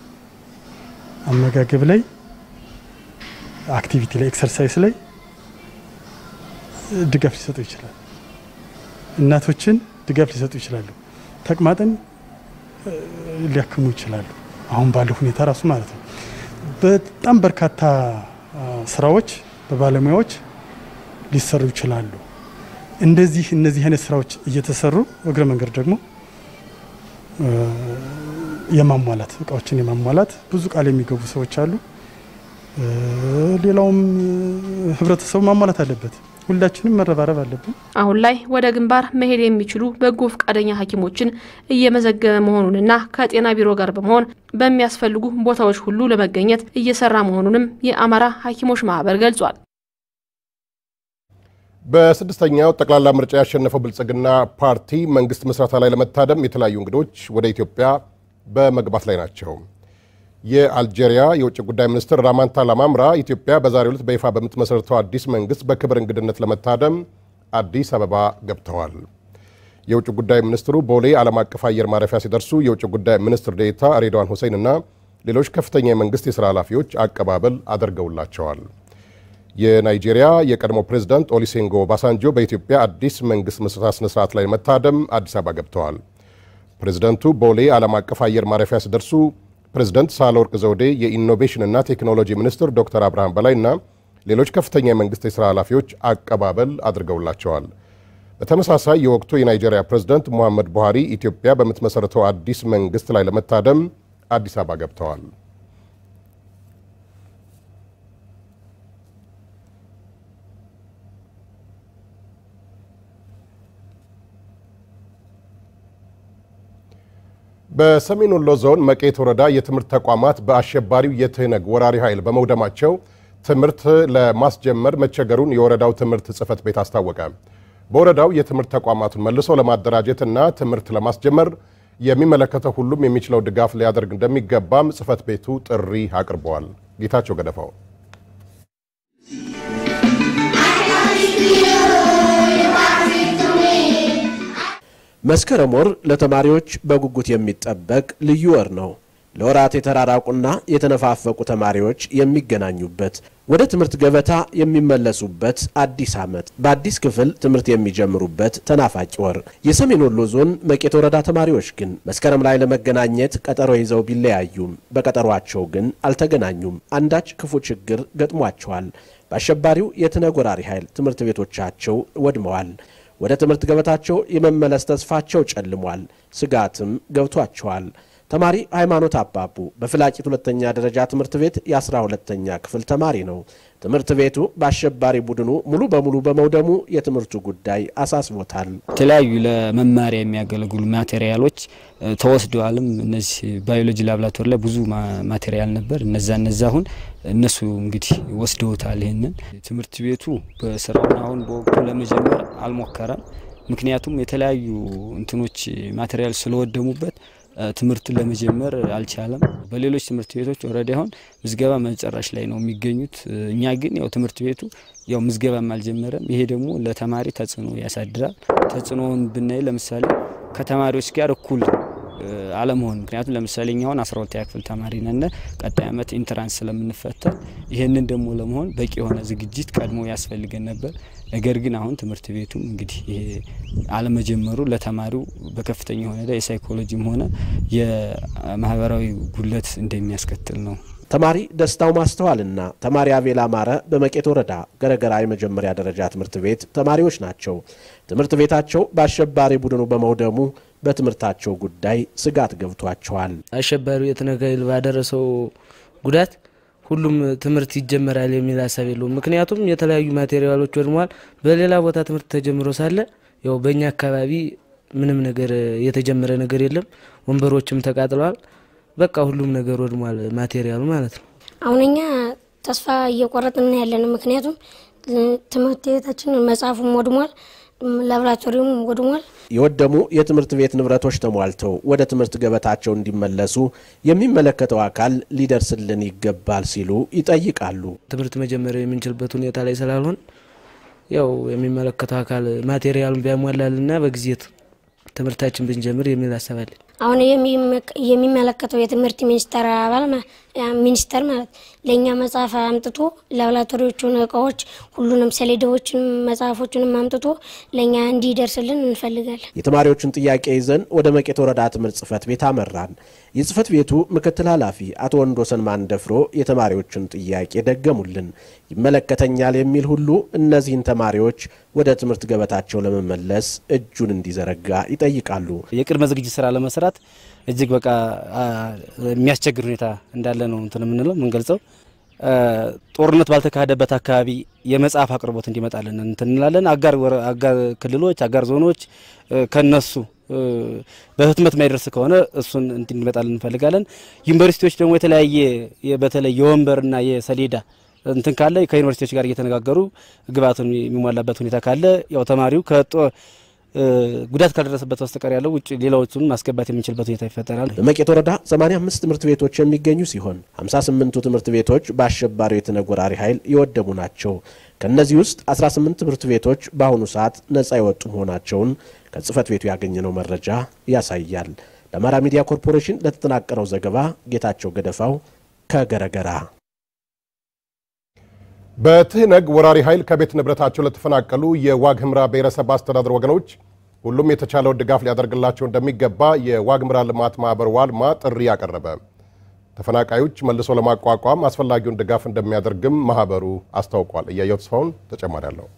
አመጋገብ ላይ፣ አክቲቪቲ ላይ፣ ኤክሰርሳይዝ ላይ ድጋፍ ሊሰጡ ይችላል። እናቶችን ድጋፍ ሊሰጡ ይችላሉ። ተቅማጥን ሊያክሙ ይችላሉ። አሁን ባለው ሁኔታ ራሱ ማለት ነው። በጣም በርካታ ስራዎች በባለሙያዎች ሊሰሩ ይችላሉ። እንደዚህ እነዚህ አይነት ስራዎች እየተሰሩ እግረ መንገድ ደግሞ የማሟላት እቃዎችን የማሟላት ብዙ ቃል የሚገቡ ሰዎች አሉ። ሌላውም ህብረተሰቡ ማሟላት አለበት። ሁላችንም መረባረብ አለብን። አሁን ላይ ወደ ግንባር መሄድ የሚችሉ በጎ ፈቃደኛ ሐኪሞችን እየመዘገበ መሆኑንና ከጤና ቢሮ ጋር በመሆን በሚያስፈልጉ ቦታዎች ሁሉ ለመገኘት እየሰራ መሆኑንም የአማራ ሐኪሞች ማህበር ገልጿል። በስድስተኛው ጠቅላላ ምርጫ ያሸነፈው ብልጽግና ፓርቲ መንግስት ምስረታ ላይ ለመታደም የተለያዩ እንግዶች ወደ ኢትዮጵያ በመግባት ላይ ናቸው። የአልጄሪያ የውጭ ጉዳይ ሚኒስትር ራማንታ ላማምራ ኢትዮጵያ በዛሬው ዕለት በይፋ በምትመሰርተው አዲስ መንግስት በክብር እንግድነት ለመታደም አዲስ አበባ ገብተዋል። የውጭ ጉዳይ ሚኒስትሩ ቦሌ ዓለም አቀፍ አየር ማረፊያ ሲደርሱ የውጭ ጉዳይ ሚኒስትር ዴኤታ ሬድዋን ሁሴን እና ሌሎች ከፍተኛ የመንግስት የሥራ ኃላፊዎች አቀባበል አድርገውላቸዋል። የናይጄሪያ የቀድሞ ፕሬዝዳንት ኦሊሴንጎ ባሳንጆ በኢትዮጵያ አዲስ መንግስት ምስረታ ስነ ስርዓት ላይ ለመታደም አዲስ አበባ ገብተዋል። ፕሬዝደንቱ ቦሌ ዓለም አቀፍ አየር ማረፊያ ሲደርሱ ፕሬዝደንት ሳህለወርቅ ዘውዴ፣ የኢኖቬሽንና ቴክኖሎጂ ሚኒስትር ዶክተር አብርሃም በላይና ሌሎች ከፍተኛ የመንግስት የሥራ ኃላፊዎች አቀባበል አድርገውላቸዋል። በተመሳሳይ የወቅቱ የናይጄሪያ ፕሬዝደንት ሙሐመድ ቡሃሪ ኢትዮጵያ በምትመሠረተው አዲስ መንግስት ላይ ለመታደም አዲስ አበባ ገብተዋል። በሰሜን ወሎ ዞን መቄት ወረዳ የትምህርት ተቋማት በአሸባሪው የትህነግ ወራሪ ኃይል በመውደማቸው ትምህርት ለማስጀመር መቸገሩን የወረዳው ትምህርት ጽሕፈት ቤት አስታወቀ። በወረዳው የትምህርት ተቋማቱን መልሶ ለማደራጀትና ትምህርት ለማስጀመር የሚመለከተው ሁሉም የሚችለው ድጋፍ ሊያደርግ እንደሚገባም ጽሕፈት ቤቱ ጥሪ አቅርበዋል። ጌታቸው ገደፋው መስከረም ወር ለተማሪዎች በጉጉት የሚጠበቅ ልዩ ወር ነው። ለወራት የተራራቁና የተነፋፈቁ ተማሪዎች የሚገናኙበት፣ ወደ ትምህርት ገበታ የሚመለሱበት አዲስ ዓመት፣ በአዲስ ክፍል ትምህርት የሚጀምሩበት ተናፋቂ ወር። የሰሜን ወሎ ዞን መቄት ወረዳ ተማሪዎች ግን መስከረም ላይ ለመገናኘት ቀጠሮ ይዘው ቢለያዩም በቀጠሯቸው ግን አልተገናኙም። አንዳች ክፉ ችግር ገጥሟቸዋል። በአሸባሪው የትነግ ወራሪ ኃይል ትምህርት ቤቶቻቸው ወድመዋል። ወደ ትምህርት ገበታቸው የመመለስ ተስፋቸው ጨልሟል። ስጋትም ገብቷቸዋል። ተማሪ ሃይማኖት አባቡ በፍላቂት ሁለተኛ ደረጃ ትምህርት ቤት የአስራ ሁለተኛ ክፍል ተማሪ ነው። ትምህርት ቤቱ በአሸባሪ ቡድኑ ሙሉ በሙሉ በመውደሙ የትምህርቱ ጉዳይ አሳስቦታል። የተለያዩ ለመማሪያ የሚያገለግሉ ማቴሪያሎች ተወስደዋልም። እነዚህ ባዮሎጂ ላብራቶሪ ላይ ብዙ ማቴሪያል ነበር። እነዛ እነዛ አሁን እነሱ እንግዲህ ወስደውታል። ይህንን ትምህርት ቤቱ በስራውን አሁን በወቅቱ ለመጀመር አልሞከረም። ምክንያቱም የተለያዩ እንትኖች ማቴሪያል ስለወደሙበት ትምህርትን ለመጀመር አልቻለም። በሌሎች ትምህርት ቤቶች ኦልሬዲ አሁን ምዝገባ መጨረሻ ላይ ነው የሚገኙት። እኛ ግን ያው ትምህርት ቤቱ ያው ምዝገባም አልጀመረም። ይሄ ደግሞ ለተማሪ ተጽዕኖ ያሳድራል። ተጽዕኖውን ብናይ ለምሳሌ ከተማሪዎች ጋር እኩል አለመሆን ምክንያቱም ለምሳሌ እኛ አሁን አስራ ሁለተኛ ክፍል ተማሪ ነን። ቀጣይ ዓመት ኢንትራንስ ስለምንፈተን ይህንን ደግሞ ለመሆን በቂ የሆነ ዝግጅት ቀድሞ ያስፈልገን ነበር። ነገር ግን አሁን ትምህርት ቤቱም እንግዲህ ይሄ አለመጀመሩ ለተማሪው በከፍተኛ የሆነ የሳይኮሎጂም ሆነ የማህበራዊ ጉለት እንደሚያስከትል ነው። ተማሪ ደስታው ማስተዋልና ተማሪ አቤል አማረ በመቄት ወረዳ ገረገራ የመጀመሪያ ደረጃ ትምህርት ቤት ተማሪዎች ናቸው። ትምህርት ቤታቸው በአሸባሪ ቡድኑ በመውደሙ በትምህርታቸው ጉዳይ ስጋት ገብቷቸዋል። አሸባሪው የትነግ ኃይል ባደረሰው ጉዳት ሁሉም ትምህርት ይጀመራል የሚል ሀሳብ የለውም። ምክንያቱም የተለያዩ ማቴሪያሎች ወድመዋል። በሌላ ቦታ ትምህርት ተጀምሮ ሳለ ያው በእኛ አካባቢ ምንም ነገር የተጀመረ ነገር የለም። ወንበሮችም ተቃጥለዋል። በቃ ሁሉም ነገር ወድሟል፣ ማቴሪያሉ ማለት ነው። አሁን እኛ ተስፋ እየቆረጥን ያለን ምክንያቱም ትምህርት ቤታችን መጽሐፉም ወድሟል፣ ላብራቶሪውም ወድሟል። የወደሙ የትምህርት ቤት ንብረቶች ተሟልተው ወደ ትምህርት ገበታቸው እንዲመለሱ የሚመለከተው አካል ሊደርስልን ይገባል ሲሉ ይጠይቃሉ። ትምህርት መጀመሪያ የምንችልበት ሁኔታ ላይ ስላልሆን ያው የሚመለከተው አካል ማቴሪያሉን ቢያሟላልና በጊዜ ትምህርታችን ብንጀምር የሚል ሀሳብ አለኝ። አሁን የሚመለከተው የትምህርት ሚኒስቴር አባል ሚኒስቴር ማለት ለእኛ መጽሐፍ አምጥቶ ላብራቶሪዎቹን እቃዎች፣ ሁሉንም ሰሌዳዎችን፣ መጽሐፎችንም አምጥቶ ለእኛ እንዲደርስልን እንፈልጋለን። የተማሪዎቹን ጥያቄ ይዘን ወደ መቄት ወረዳ ትምህርት ጽህፈት ቤት አመራን። የጽህፈት ቤቱ ምክትል ኃላፊ አቶ ወንዶሰን ማንደፍሮ የተማሪዎቹን ጥያቄ ደገሙልን። ይመለከተኛል የሚል ሁሉ እነዚህን ተማሪዎች ወደ ትምህርት ገበታቸው ለመመለስ እጁን እንዲዘረጋ ይጠይቃሉ። የቅድመ ዝግጅት ስራ ለመስራት እጅግ በቃ የሚያስቸግር ሁኔታ እንዳለ ነው እንትን የምንለው የምንገልጸው። ጦርነት ባልተካሄደበት አካባቢ የመጽሐፍ አቅርቦት እንዲመጣልን እንትን እንላለን። አጋር አጋር ክልሎች፣ አጋር ዞኖች ከነሱ በህትመት ማይደርስ ከሆነ እሱን እንዲመጣልን እንፈልጋለን። ዩኒቨርሲቲዎች ደግሞ የተለያየ በተለይ የወንበርና የሰሌዳ እንትን ካለ ከዩኒቨርሲቲዎች ጋር እየተነጋገሩ ግብአቱን የሚሟላበት ሁኔታ ካለ ያው ተማሪው ከጦ ጉዳት ካልደረሰበት በስተቀር ያለው ውጭ ሌላዎቹን ማስገባት የምንችልበት ሁኔታ ይፈጠራል። በመቄት ወረዳ 85 ትምህርት ቤቶች የሚገኙ ሲሆን 58ቱ ትምህርት ቤቶች በአሸባሪው የተነጎራሪ ኃይል የወደሙ ናቸው። ከእነዚህ ውስጥ 18 ትምህርት ቤቶች በአሁኑ ሰዓት ነጻ የወጡ መሆናቸውን ከጽህፈት ቤቱ ያገኘነው መረጃ ያሳያል። ለአማራ ሚዲያ ኮርፖሬሽን ለተጠናቀረው ዘገባ ጌታቸው ገደፋው ከገረገራ። በትህነግ ወራሪ ኃይል ከቤት ንብረታቸው ለተፈናቀሉ የዋግ ኽምራ ብሔረሰብ አስተዳደር ወገኖች ሁሉም የተቻለውን ድጋፍ ሊያደርግላቸው እንደሚገባ የዋግ ኽምራ ልማት ማህበር ዋልማ ጥሪ ያቀረበ። ተፈናቃዮች መልሶ ለማቋቋም አስፈላጊውን ድጋፍ እንደሚያደርግም ማህበሩ አስታውቋል። እያየው ተስፋውን ተጨማሪ አለው።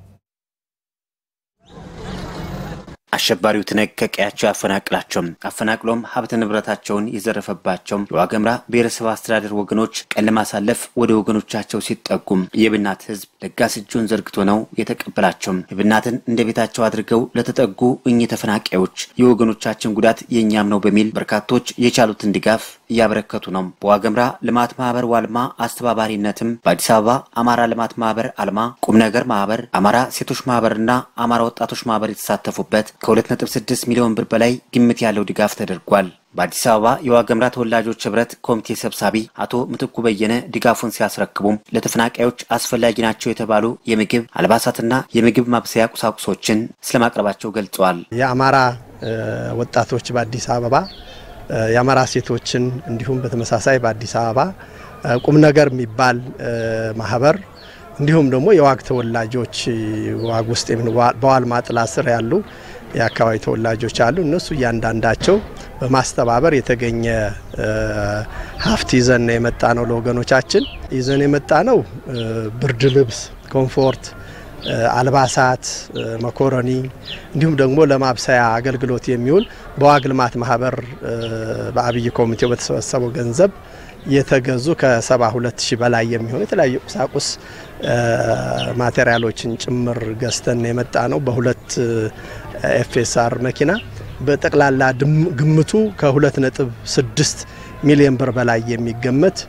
አሸባሪው ትነግ ከቀያቸው ያፈናቅላቸው አፈናቅሎም ሀብት ንብረታቸውን የዘረፈባቸው የዋግ ኽምራ ብሔረሰብ አስተዳደር ወገኖች ቀን ለማሳለፍ ወደ ወገኖቻቸው ሲጠጉም የብናት ህዝብ ለጋስ እጁን ዘርግቶ ነው የተቀበላቸው። የብናትን እንደ ቤታቸው አድርገው ለተጠጉ እኚህ ተፈናቃዮች የወገኖቻችን ጉዳት የእኛም ነው በሚል በርካቶች የቻሉትን ድጋፍ እያበረከቱ ነው። በዋግ ኽምራ ልማት ማህበር ዋልማ አስተባባሪነትም በአዲስ አበባ አማራ ልማት ማህበር አልማ፣ ቁም ነገር ማህበር፣ አማራ ሴቶች ማህበርና አማራ ወጣቶች ማህበር የተሳተፉበት ከ2.6 ሚሊዮን ብር በላይ ግምት ያለው ድጋፍ ተደርጓል። በአዲስ አበባ የዋግ ኽምራ ተወላጆች ህብረት ኮሚቴ ሰብሳቢ አቶ ምትኩ በየነ ድጋፉን ሲያስረክቡም ለተፈናቃዮች አስፈላጊ ናቸው የተባሉ የምግብ አልባሳትና የምግብ ማብሰያ ቁሳቁሶችን ስለማቅረባቸው ገልጸዋል። የአማራ ወጣቶች በአዲስ አበባ የአማራ ሴቶችን እንዲሁም በተመሳሳይ በአዲስ አበባ ቁም ነገር የሚባል ማህበር እንዲሁም ደግሞ የዋግ ተወላጆች ዋግ ውስጥ በዋልማ ጥላ ስር ያሉ የአካባቢ ተወላጆች አሉ። እነሱ እያንዳንዳቸው በማስተባበር የተገኘ ሀብት ይዘን የመጣ ነው። ለወገኖቻችን ይዘን የመጣ ነው ብርድ ልብስ፣ ኮምፎርት፣ አልባሳት፣ መኮረኒ እንዲሁም ደግሞ ለማብሰያ አገልግሎት የሚውል በዋግ ልማት ማህበር በአብይ ኮሚቴው በተሰበሰበው ገንዘብ የተገዙ ከ72 ሺህ በላይ የሚሆኑ የተለያዩ ቁሳቁስ ማቴሪያሎችን ጭምር ገዝተን የመጣ ነው። በሁለት ኤፍኤስአር መኪና በጠቅላላ ግምቱ ከሁለት ነጥብ ስድስት ሚሊዮን ብር በላይ የሚገመት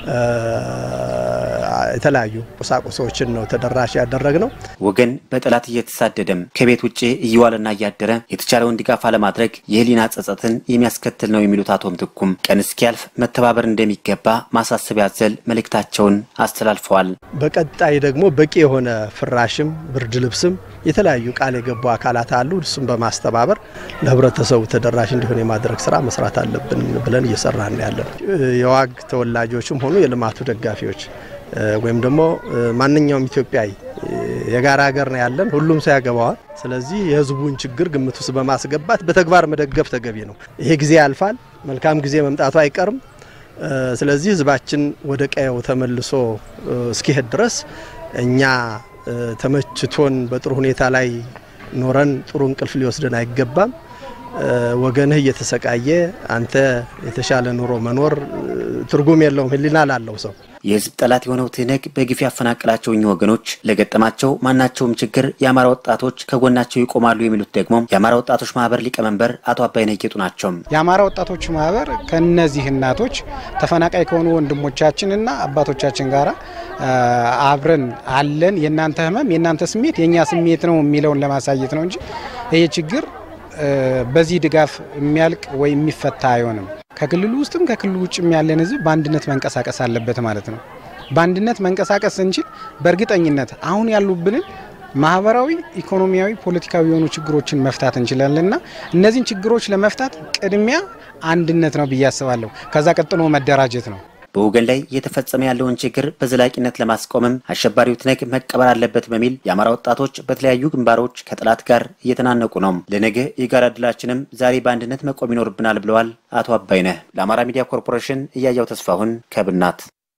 የተለያዩ ቁሳቁሶችን ነው ተደራሽ ያደረግ ነው። ወገን በጠላት እየተሳደደም ከቤት ውጭ እየዋለና እያደረ የተቻለውን ድጋፍ አለማድረግ የህሊና ጸጸትን የሚያስከትል ነው የሚሉት አቶ ምትኩም ቀን እስኪያልፍ መተባበር እንደሚገባ ማሳሰቢያ ያዘል መልእክታቸውን አስተላልፈዋል። በቀጣይ ደግሞ በቂ የሆነ ፍራሽም ብርድ ልብስም የተለያዩ ቃል የገቡ አካላት አሉ። እሱም በማስተባበር ለህብረተሰቡ ተደራሽ እንዲሆን የማድረግ ስራ መስራት አለብን ብለን እየሰራን ያለን የዋግ ተወላጆችም ሆኑ የልማቱ ደጋፊዎች ወይም ደግሞ ማንኛውም ኢትዮጵያዊ የጋራ ሀገር ነው ያለን፣ ሁሉም ሰው ያገባዋል። ስለዚህ የህዝቡን ችግር ግምት ውስጥ በማስገባት በተግባር መደገፍ ተገቢ ነው። ይሄ ጊዜ ያልፋል፣ መልካም ጊዜ መምጣቱ አይቀርም። ስለዚህ ህዝባችን ወደ ቀየው ተመልሶ እስኪሄድ ድረስ እኛ ተመችቶን በጥሩ ሁኔታ ላይ ኖረን ጥሩ እንቅልፍ ሊወስደን አይገባም። ወገንህ እየተሰቃየ አንተ የተሻለ ኑሮ መኖር ትርጉም የለውም ሕሊና ላለው ሰው። የህዝብ ጠላት የሆነው ትህነግ በግፍ ያፈናቀላቸው እኚህ ወገኖች ለገጠማቸው ማናቸውም ችግር የአማራ ወጣቶች ከጎናቸው ይቆማሉ የሚሉት ደግሞ የአማራ ወጣቶች ማህበር ሊቀመንበር አቶ አባይነህ ጌጡ ናቸው። የአማራ ወጣቶች ማህበር ከነዚህ እናቶች ተፈናቃይ ከሆኑ ወንድሞቻችንና አባቶቻችን ጋር አብረን አለን። የእናንተ ህመም የእናንተ ስሜት የእኛ ስሜት ነው የሚለውን ለማሳየት ነው እንጂ ይህ ችግር በዚህ ድጋፍ የሚያልቅ ወይ የሚፈታ አይሆንም። ከክልሉ ውስጥም ከክልሉ ውጭም ያለን ህዝብ በአንድነት መንቀሳቀስ አለበት ማለት ነው። በአንድነት መንቀሳቀስ ስንችል በእርግጠኝነት አሁን ያሉብንን ማህበራዊ፣ ኢኮኖሚያዊ፣ ፖለቲካዊ የሆኑ ችግሮችን መፍታት እንችላለንና እነዚህን ችግሮች ለመፍታት ቅድሚያ አንድነት ነው ብዬ አስባለሁ። ከዛ ቀጥሎ መደራጀት ነው። በወገን ላይ እየተፈጸመ ያለውን ችግር በዘላቂነት ለማስቆምም አሸባሪው ትነግ መቀበር አለበት በሚል የአማራ ወጣቶች በተለያዩ ግንባሮች ከጠላት ጋር እየተናነቁ ነው። ለነገ የጋራ ድላችንም ዛሬ በአንድነት መቆም ይኖርብናል ብለዋል አቶ አባይነህ። ለአማራ ሚዲያ ኮርፖሬሽን እያያው ተስፋሁን ከብናት።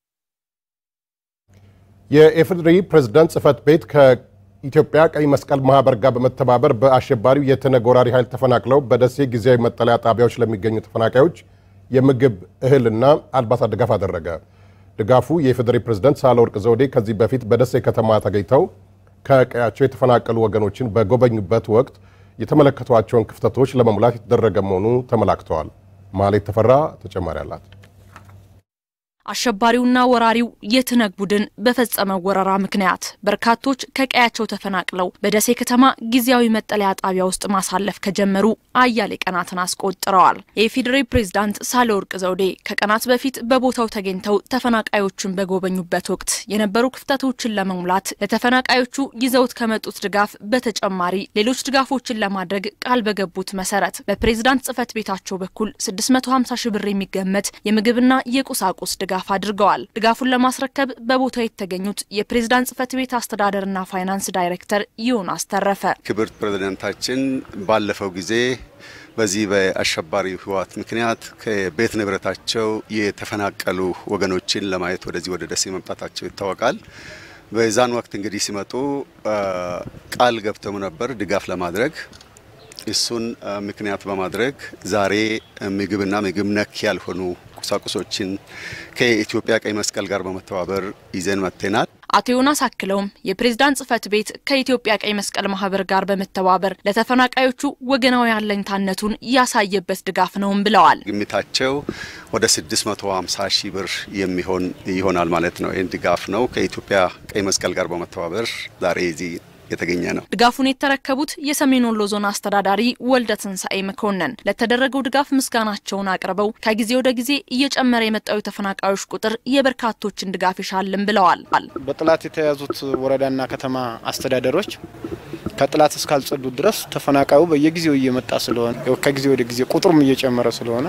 የኢፌዴሪ ፕሬዝዳንት ጽህፈት ቤት ከኢትዮጵያ ቀይ መስቀል ማህበር ጋር በመተባበር በአሸባሪው የትነግ ወራሪ ኃይል ተፈናቅለው በደሴ ጊዜያዊ መጠለያ ጣቢያዎች ለሚገኙ ተፈናቃዮች የምግብ እህልና አልባሳት ድጋፍ አደረገ። ድጋፉ የኢፌዴሪ ፕሬዝዳንት ሳህለወርቅ ዘውዴ ከዚህ በፊት በደሴ ከተማ ተገኝተው ከቀያቸው የተፈናቀሉ ወገኖችን በጎበኙበት ወቅት የተመለከቷቸውን ክፍተቶች ለመሙላት የተደረገ መሆኑ ተመላክተዋል። ማሌት ተፈራ ተጨማሪ አላት። አሸባሪውና ወራሪው የትነግ ቡድን በፈጸመው ወረራ ምክንያት በርካቶች ከቀያቸው ተፈናቅለው በደሴ ከተማ ጊዜያዊ መጠለያ ጣቢያ ውስጥ ማሳለፍ ከጀመሩ አያሌ ቀናትን አስቆጥረዋል። የኢፌዴሪ ፕሬዝዳንት ሳህለወርቅ ዘውዴ ከቀናት በፊት በቦታው ተገኝተው ተፈናቃዮቹን በጎበኙበት ወቅት የነበሩ ክፍተቶችን ለመሙላት ለተፈናቃዮቹ ይዘውት ከመጡት ድጋፍ በተጨማሪ ሌሎች ድጋፎችን ለማድረግ ቃል በገቡት መሰረት በፕሬዝዳንት ጽህፈት ቤታቸው በኩል 650 ሺህ ብር የሚገመት የምግብና የቁሳቁስ ድጋፍ ድጋፍ አድርገዋል። ድጋፉን ለማስረከብ በቦታው የተገኙት የፕሬዝዳንት ጽህፈት ቤት አስተዳደርና ፋይናንስ ዳይሬክተር ዮናስ ተረፈ ክብርት ፕሬዝዳንታችን ባለፈው ጊዜ በዚህ በአሸባሪው ህወሓት ምክንያት ከቤት ንብረታቸው የተፈናቀሉ ወገኖችን ለማየት ወደዚህ ወደ ደሴ መምጣታቸው ይታወቃል። በዛን ወቅት እንግዲህ ሲመጡ ቃል ገብተው ነበር ድጋፍ ለማድረግ እሱን ምክንያት በማድረግ ዛሬ ምግብና ምግብ ነክ ያልሆኑ ቁሳቁሶችን ከኢትዮጵያ ቀይ መስቀል ጋር በመተባበር ይዘን መጥተናል። አቶ ዮናስ አክለውም የፕሬዝዳንት ጽህፈት ቤት ከኢትዮጵያ ቀይ መስቀል ማህበር ጋር በመተባበር ለተፈናቃዮቹ ወገናዊ አለኝታነቱን ያሳየበት ድጋፍ ነውም ብለዋል። ግምታቸው ወደ 650 ሺህ ብር የሚሆን ይሆናል ማለት ነው። ይህን ድጋፍ ነው ከኢትዮጵያ ቀይ መስቀል ጋር በመተባበር ዛሬ እዚህ የተገኘ ነው። ድጋፉን የተረከቡት የሰሜን ወሎ ዞን አስተዳዳሪ ወልደ ትንሳኤ መኮንን ለተደረገው ድጋፍ ምስጋናቸውን አቅርበው ከጊዜ ወደ ጊዜ እየጨመረ የመጣው የተፈናቃዮች ቁጥር የበርካቶችን ድጋፍ ይሻልም ብለዋል። በጥላት የተያዙት ወረዳና ከተማ አስተዳደሮች ከጥላት እስካልጸዱ ድረስ ተፈናቃዩ በየጊዜው እየመጣ ስለሆነ ከጊዜ ወደ ጊዜ ቁጥሩም እየጨመረ ስለሆነ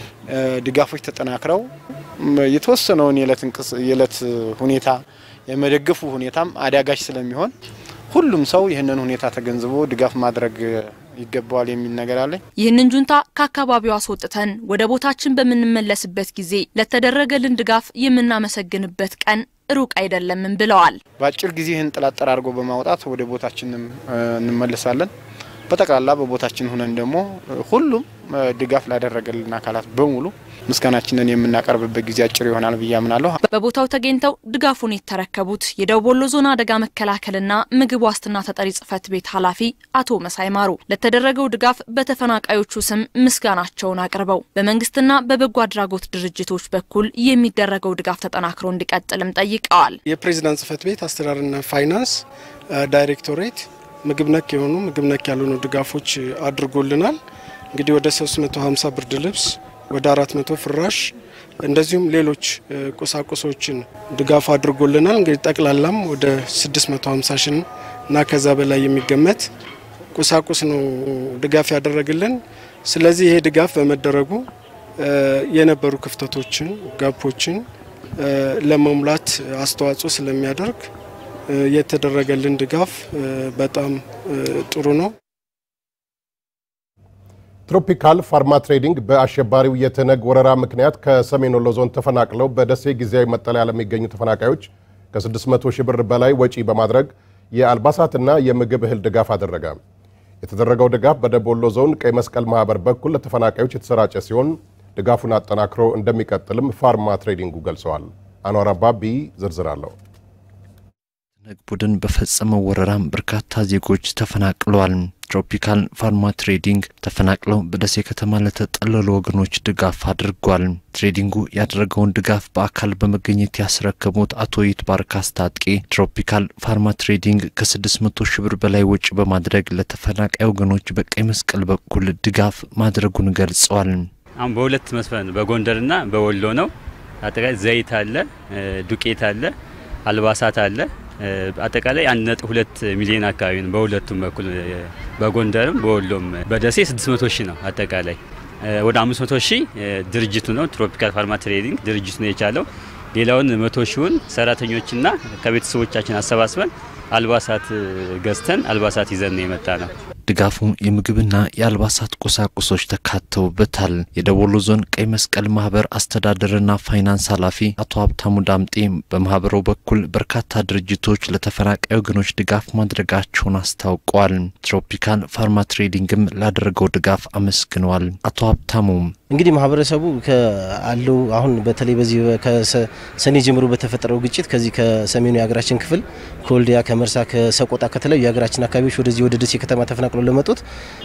ድጋፎች ተጠናክረው የተወሰነውን የዕለት ሁኔታ የመደገፉ ሁኔታም አዳጋች ስለሚሆን ሁሉም ሰው ይህንን ሁኔታ ተገንዝቦ ድጋፍ ማድረግ ይገባዋል የሚል ነገር አለኝ። ይህንን ጁንታ ከአካባቢው አስወጥተን ወደ ቦታችን በምንመለስበት ጊዜ ለተደረገልን ድጋፍ የምናመሰግንበት ቀን ሩቅ አይደለምም ብለዋል። በአጭር ጊዜ ይህን ጥላት ጠራርጎ በማውጣት ወደ ቦታችንም እንመለሳለን። በጠቅላላ በቦታችን ሁነን ደግሞ ሁሉም ድጋፍ ላደረገልን አካላት በሙሉ ምስጋናችንን የምናቀርብበት ጊዜ አጭር ይሆናል ብዬ አምናለሁ። በቦታው ተገኝተው ድጋፉን የተረከቡት የደቡብ ወሎ ዞን አደጋ መከላከልና ምግብ ዋስትና ተጠሪ ጽህፈት ቤት ኃላፊ አቶ መሳይ ማሩ ለተደረገው ድጋፍ በተፈናቃዮቹ ስም ምስጋናቸውን አቅርበው በመንግስትና በበጎ አድራጎት ድርጅቶች በኩል የሚደረገው ድጋፍ ተጠናክሮ እንዲቀጥልም ጠይቀዋል። የፕሬዚዳንት ጽህፈት ቤት አስተዳደርና ፋይናንስ ዳይሬክቶሬት ምግብ ነክ የሆኑ ምግብ ነክ ያልሆኑ ድጋፎች አድርጎልናል። እንግዲህ ወደ 350 ብርድ ልብስ ወደ 400 ፍራሽ እንደዚሁም ሌሎች ቁሳቁሶችን ድጋፍ አድርጎልናል። እንግዲህ ጠቅላላም ወደ 650 ሺህ እና ከዛ በላይ የሚገመት ቁሳቁስ ነው ድጋፍ ያደረግልን። ስለዚህ ይሄ ድጋፍ በመደረጉ የነበሩ ክፍተቶችን፣ ጋፖችን ለመሙላት አስተዋጽኦ ስለሚያደርግ የተደረገልን ድጋፍ በጣም ጥሩ ነው። ትሮፒካል ፋርማ ትሬዲንግ በአሸባሪው የትነግ ወረራ ምክንያት ከሰሜን ወሎ ዞን ተፈናቅለው በደሴ ጊዜያዊ መጠለያ ለሚገኙ ተፈናቃዮች ከ600 ሺህ ብር በላይ ወጪ በማድረግ የአልባሳትና የምግብ እህል ድጋፍ አደረገ። የተደረገው ድጋፍ በደቡብ ወሎ ዞን ቀይ መስቀል ማህበር በኩል ለተፈናቃዮች የተሰራጨ ሲሆን ድጋፉን አጠናክሮ እንደሚቀጥልም ፋርማ ትሬዲንጉ ገልጸዋል። አኗር አባቢ ዝርዝር አለው። ነግ ቡድን በፈጸመው ወረራም በርካታ ዜጎች ተፈናቅለዋል። ትሮፒካል ፋርማ ትሬዲንግ ተፈናቅለው በደሴ ከተማ ለተጠለሉ ወገኖች ድጋፍ አድርጓል። ትሬዲንጉ ያደረገውን ድጋፍ በአካል በመገኘት ያስረከቡት አቶ ይትባረክ አስታጥቄ ትሮፒካል ፋርማ ትሬዲንግ ከ600 ሺህ ብር በላይ ወጪ በማድረግ ለተፈናቃይ ወገኖች በቀይ መስቀል በኩል ድጋፍ ማድረጉን ገልጸዋል። አሁን በሁለት መስፈን በጎንደርና በወሎ ነው። አጠቃላይ ዘይት አለ፣ ዱቄት አለ፣ አልባሳት አለ አጠቃላይ አንድ ነጥብ ሁለት ሚሊዮን አካባቢ ነው። በሁለቱም በኩል በጎንደርም በወሎም በደሴ 600 ሺህ ነው። አጠቃላይ ወደ 500 ሺህ ድርጅቱ ነው ትሮፒካል ፋርማ ትሬዲንግ ድርጅቱ ነው የቻለው። ሌላውን መቶ ሺውን ሰራተኞችና ከቤተሰቦቻችን አሰባስበን አልባሳት ገዝተን አልባሳት ይዘን ነው የመጣ ነው። ድጋፉ የምግብና የአልባሳት ቁሳቁሶች ተካተውበታል። የደቡብ ወሎ ዞን ቀይ መስቀል ማህበር አስተዳደርና ፋይናንስ ኃላፊ አቶ ሀብታሙ ዳምጤ በማህበሩ በኩል በርካታ ድርጅቶች ለተፈናቃይ ወገኖች ድጋፍ ማድረጋቸውን አስታውቀዋል። ትሮፒካል ፋርማ ትሬዲንግም ላደረገው ድጋፍ አመስግነዋል። አቶ ሀብታሙ እንግዲህ ማህበረሰቡ አለው አሁን በተለይ በዚህ ከሰኔ ጀምሮ በተፈጠረው ግጭት ከዚህ ከሰሜኑ የሀገራችን ክፍል ከወልዲያ፣ ከመርሳ፣ ከሰቆጣ ከተለያዩ የሀገራችን አካባቢዎች ወደዚህ ወደ ደሴ ከተማ ተፈናቅለው ለመጡት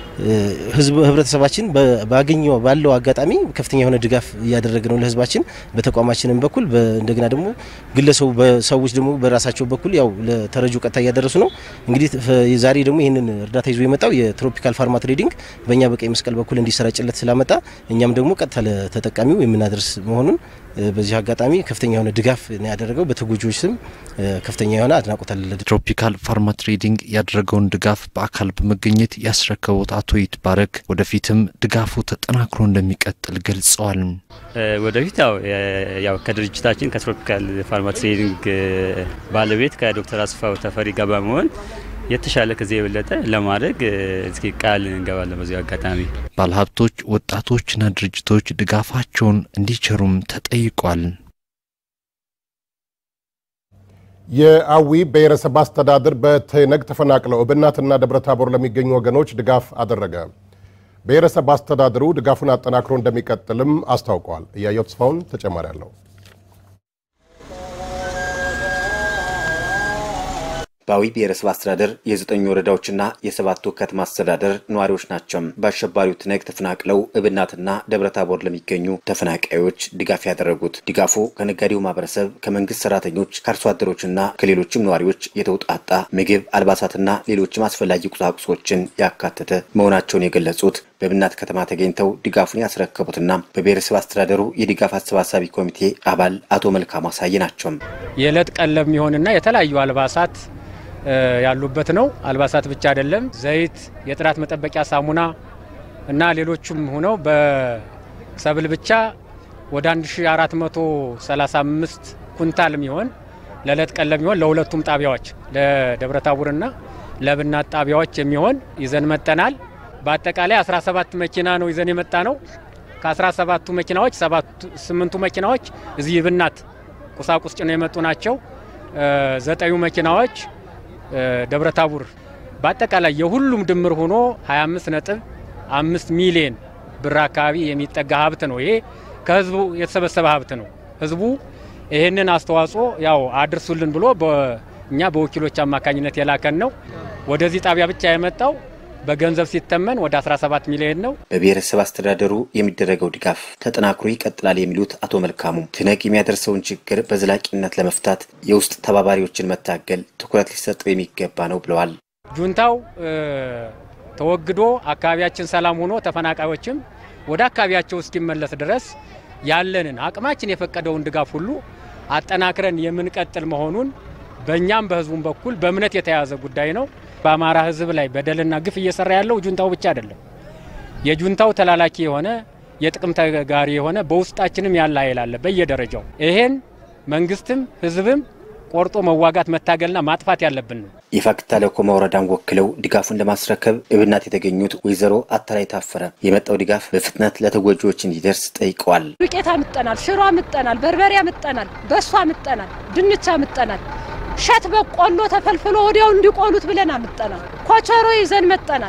ህዝብ ህብረተሰባችን ባገኘው ባለው አጋጣሚ ከፍተኛ የሆነ ድጋፍ እያደረገ ነው ለህዝባችን በተቋማችንም በኩል እንደገና ደግሞ ግለሰቡ በሰዎች ደግሞ በራሳቸው በኩል ያው ለተረጁ ቀጥታ እያደረሱ ነው። እንግዲህ ዛሬ ደግሞ ይህንን እርዳታ ይዞ የመጣው የትሮፒካል ፋርማ ትሬዲንግ በእኛ በቀይ መስቀል በኩል እንዲሰራጭለት ስላመጣ እኛም ደግሞ ቀጥታ ለተጠቃሚው የምናደርስ መሆኑን በዚህ አጋጣሚ ከፍተኛ የሆነ ድጋፍ ነው ያደረገው። በተጎጂዎች ስም ከፍተኛ የሆነ አድናቆት አለ። ትሮፒካል ፋርማ ትሬዲንግ ያደረገውን ድጋፍ በአካል በመገኘት ያስረከቡት አቶ ይትባረክ ወደፊትም ድጋፉ ተጠናክሮ እንደሚቀጥል ገልጸዋል። ወደፊት ያው ያው ከድርጅታችን ከትሮፒካል ፋርማ ትሬዲንግ ባለቤት ከዶክተር አስፋው ተፈሪ ጋር በመሆን የተሻለ ከዚህ የበለጠ ለማድረግ እስኪ ቃል እንገባለን። በዚሁ አጋጣሚ ባለሀብቶች፣ ወጣቶችና ድርጅቶች ድጋፋቸውን እንዲቸሩም ተጠይቋል። የአዊ ብሔረሰብ አስተዳደር በትነግ ተፈናቅለው እብናትና ደብረታቦር ለሚገኙ ወገኖች ድጋፍ አደረገ። ብሔረሰብ አስተዳደሩ ድጋፉን አጠናክሮ እንደሚቀጥልም አስታውቀዋል። እያየው ተስፋውን ተጨማሪ አለው። በአዊ ብሔረሰብ አስተዳደር የዘጠኝ ወረዳዎችና የሰባቱ ከተማ አስተዳደር ነዋሪዎች ናቸው በአሸባሪው ትነግ ተፈናቅለው እብናትና ደብረታቦር ለሚገኙ ተፈናቃዮች ድጋፍ ያደረጉት። ድጋፉ ከነጋዴው ማህበረሰብ፣ ከመንግስት ሰራተኞች፣ ከአርሶ አደሮችና ከሌሎችም ነዋሪዎች የተውጣጣ ምግብ፣ አልባሳትና ሌሎችም አስፈላጊ ቁሳቁሶችን ያካተተ መሆናቸውን የገለጹት በእብናት ከተማ ተገኝተው ድጋፉን ያስረከቡትና በብሔረሰብ አስተዳደሩ የድጋፍ አሰባሳቢ ኮሚቴ አባል አቶ መልካሙ አሳይ ናቸው። የዕለት ቀለብ የሚሆንና የተለያዩ አልባሳት ያሉበት ነው። አልባሳት ብቻ አይደለም፣ ዘይት፣ የጥራት መጠበቂያ ሳሙና እና ሌሎችም ሆነው በሰብል ብቻ ወደ 1435 ኩንታል የሚሆን ለዕለት ቀለብ የሚሆን ለሁለቱም ጣቢያዎች ለደብረታቦርና ለእብናት ጣቢያዎች የሚሆን ይዘን መጠናል። በአጠቃላይ 17 መኪና ነው ይዘን የመጣ ነው። ከ17ቱ መኪናዎች ስምንቱ መኪናዎች እዚህ እብናት ቁሳቁስ ጭነው የመጡ ናቸው። ዘጠኙ መኪናዎች ደብረታቦር በአጠቃላይ የሁሉም ድምር ሆኖ 25 ነጥብ አምስት ሚሊዮን ብር አካባቢ የሚጠጋ ሀብት ነው። ይሄ ከህዝቡ የተሰበሰበ ሀብት ነው። ህዝቡ ይህንን አስተዋጽኦ ያው አድርሱልን ብሎ እኛ በወኪሎች አማካኝነት የላከን ነው። ወደዚህ ጣቢያ ብቻ የመጣው በገንዘብ ሲተመን ወደ 17 ሚሊዮን ነው። በብሔረሰብ አስተዳደሩ የሚደረገው ድጋፍ ተጠናክሮ ይቀጥላል የሚሉት አቶ መልካሙ ትነግ የሚያደርሰውን ችግር በዘላቂነት ለመፍታት የውስጥ ተባባሪዎችን መታገል ትኩረት ሊሰጠው የሚገባ ነው ብለዋል። ጁንታው ተወግዶ አካባቢያችን ሰላም ሆኖ ተፈናቃዮችም ወደ አካባቢያቸው እስኪመለስ ድረስ ያለንን አቅማችን የፈቀደውን ድጋፍ ሁሉ አጠናክረን የምንቀጥል መሆኑን በእኛም በህዝቡም በኩል በእምነት የተያዘ ጉዳይ ነው። በአማራ ህዝብ ላይ በደልና ግፍ እየሰራ ያለው ጁንታው ብቻ አይደለም። የጁንታው ተላላኪ የሆነ የጥቅም ተጋሪ የሆነ በውስጣችንም ያለ ኃይል አለ በየደረጃው። ይሄን መንግስትም ህዝብም ቆርጦ መዋጋት መታገልና ማጥፋት ያለብን ነው። የፋግታ ለኮማ ወረዳን ወክለው ድጋፉን ለማስረከብ እብናት የተገኙት ወይዘሮ አተላይ ታፈረ የመጣው ድጋፍ በፍጥነት ለተጎጂዎች እንዲደርስ ጠይቀዋል። ዱቄት አምጠናል፣ ሽሮ አምጠናል፣ በርበሬ አምጠናል፣ በሶ አምጠናል፣ ድንች አምጠናል፣ ሸት በቆሎ ተፈልፍሎ ወዲያው እንዲቆሉት ብለን አምጠናል። ኮቸሮ ይዘን መጠናል።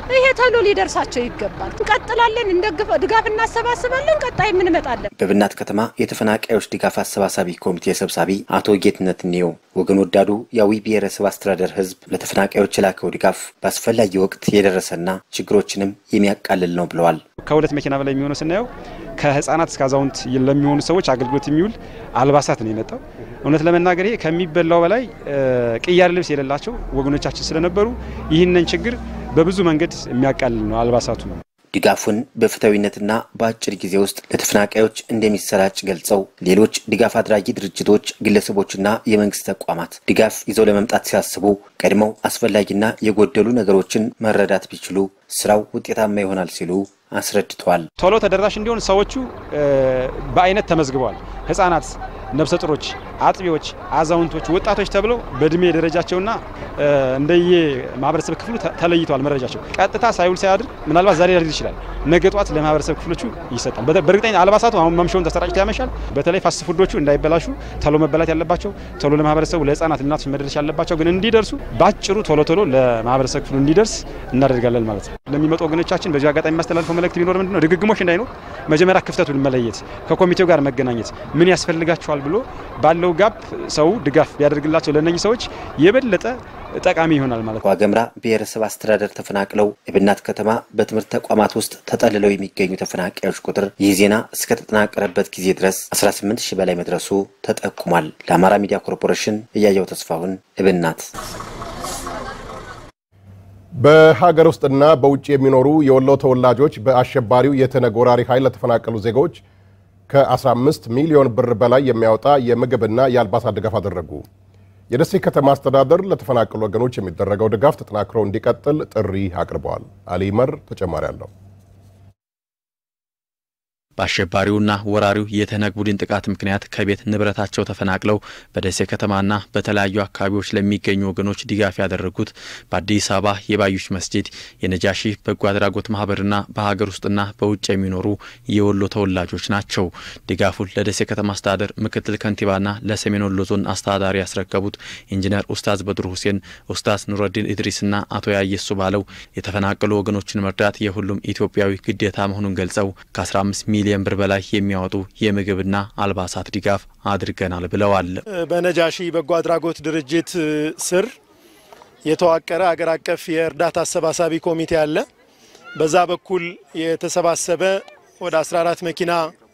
ይሄ ቶሎ ሊደርሳቸው ይገባል። እንቀጥላለን፣ እንደግፍ ድጋፍ እናሰባስባለን። ቀጣይ እንመጣለን። በብናት ከተማ የተፈናቃዮች ድጋፍ አሰባሳቢ ኮሚቴ ሰብሳቢ አቶ ጌትነት ኔው ወገን ወዳዱ የአዊ ብሔረሰብ አስተዳደር ሕዝብ ለተፈናቃዮች የላከው ድጋፍ በአስፈላጊ ወቅት የደረሰና ችግሮችንም የሚያቃልል ነው ብለዋል። ከሁለት መኪና በላይ የሚሆነው ስናየው ከህፃናት እስከ አዛውንት ለሚሆኑ ሰዎች አገልግሎት የሚውል አልባሳት ነው የመጣው። እውነት ለመናገር ይሄ ከሚበላው በላይ ቅያር ልብስ የሌላቸው ወገኖቻችን ስለነበሩ ይህንን ችግር በብዙ መንገድ የሚያቃልል ነው አልባሳቱ ነው። ድጋፉን በፍትሐዊነትና በአጭር ጊዜ ውስጥ ለተፈናቃዮች እንደሚሰራጭ ገልጸው ሌሎች ድጋፍ አድራጊ ድርጅቶች፣ ግለሰቦችና የመንግስት ተቋማት ድጋፍ ይዘው ለመምጣት ሲያስቡ ቀድመው አስፈላጊና የጎደሉ ነገሮችን መረዳት ቢችሉ ስራው ውጤታማ ይሆናል ሲሉ አስረድተዋል። ቶሎ ተደራሽ እንዲሆን ሰዎቹ በአይነት ተመዝግበዋል። ህጻናት፣ ነፍሰ ጡሮች፣ አጥቢዎች፣ አዛውንቶች፣ ወጣቶች ተብለው በእድሜ ደረጃቸውና እንደየ ማህበረሰብ ክፍሉ ተለይተዋል። መረጃቸው ቀጥታ ሳይውል ሳያድር ምናልባት ዛሬ ሊያድር ይችላል፣ ነገ ጠዋት ለማህበረሰብ ክፍሎቹ ይሰጣል። በእርግጠኛ አልባሳቱ አሁን መምሻውን ተሰራጭቶ ያመሻል። በተለይ ፋስት ፉዶቹ እንዳይበላሹ ቶሎ መበላት ያለባቸው ቶሎ ለማህበረሰቡ ለህጻናት፣ እናቶች መድረስ ያለባቸው ግን እንዲደርሱ በአጭሩ ቶሎ ቶሎ ለማህበረሰብ ክፍሉ እንዲደርስ እናደርጋለን ማለት ነው። ለሚመጡ ወገኖቻችን በዚህ አጋጣሚ የሚያስተላልፈው መልእክት ቢኖር ምንድነው ድግግሞሽ እንዳይኖር መጀመሪያ ክፍተቱን መለየት፣ ከኮሚቴው ጋር መገናኘት፣ ምን ያስፈልጋቸዋል ብሎ ባለው ጋፕ ሰው ድጋፍ ቢያደርግላቸው ለእነኚህ ሰዎች የበለጠ ጠቃሚ ይሆናል ማለት ነው። ዋገምራ ብሔረሰብ አስተዳደር ተፈናቅለው የብናት ከተማ በትምህርት ተቋማት ውስጥ ተጠልለው የሚገኙ ተፈናቃዮች ቁጥር ይህ ዜና እስከተጠናቀረበት ጊዜ ድረስ 18 ሺህ በላይ መድረሱ ተጠቁሟል። ለአማራ ሚዲያ ኮርፖሬሽን እያየው ተስፋሁን እብናት። በሀገር ውስጥና በውጭ የሚኖሩ የወሎ ተወላጆች በአሸባሪው የተነጎራሪ ወራሪ ኃይል ለተፈናቀሉ ዜጎች ከ15 ሚሊዮን ብር በላይ የሚያወጣ የምግብና የአልባሳት ድጋፍ አደረጉ። የደሴ ከተማ አስተዳደር ለተፈናቀሉ ወገኖች የሚደረገው ድጋፍ ተጠናክሮ እንዲቀጥል ጥሪ አቅርበዋል። አሊመር ተጨማሪ አለው። በአሸባሪውና ወራሪው የተነግ ቡድን ጥቃት ምክንያት ከቤት ንብረታቸው ተፈናቅለው በደሴ ከተማና በተለያዩ አካባቢዎች ለሚገኙ ወገኖች ድጋፍ ያደረጉት በአዲስ አበባ የባዩሽ መስጂድ የነጃሺ በጎ አድራጎት ማህበርና በሀገር ውስጥና በውጭ የሚኖሩ የወሎ ተወላጆች ናቸው። ድጋፉን ለደሴ ከተማ አስተዳደር ምክትል ከንቲባና ለሰሜን ወሎ ዞን አስተዳዳሪ ያስረከቡት ኢንጂነር ኡስታዝ በድሩ ሁሴን፣ ኡስታዝ ኑረዲን ኢድሪስና አቶ ያየሱ ባለው የተፈናቀሉ ወገኖችን መርዳት የሁሉም ኢትዮጵያዊ ግዴታ መሆኑን ገልጸው ከ15 ሚሊዮን ብር በላይ የሚያወጡ የምግብና አልባሳት ድጋፍ አድርገናል ብለዋል። በነጃሺ በጎ አድራጎት ድርጅት ስር የተዋቀረ አገር አቀፍ የእርዳታ አሰባሳቢ ኮሚቴ አለ። በዛ በኩል የተሰባሰበ ወደ 14 መኪና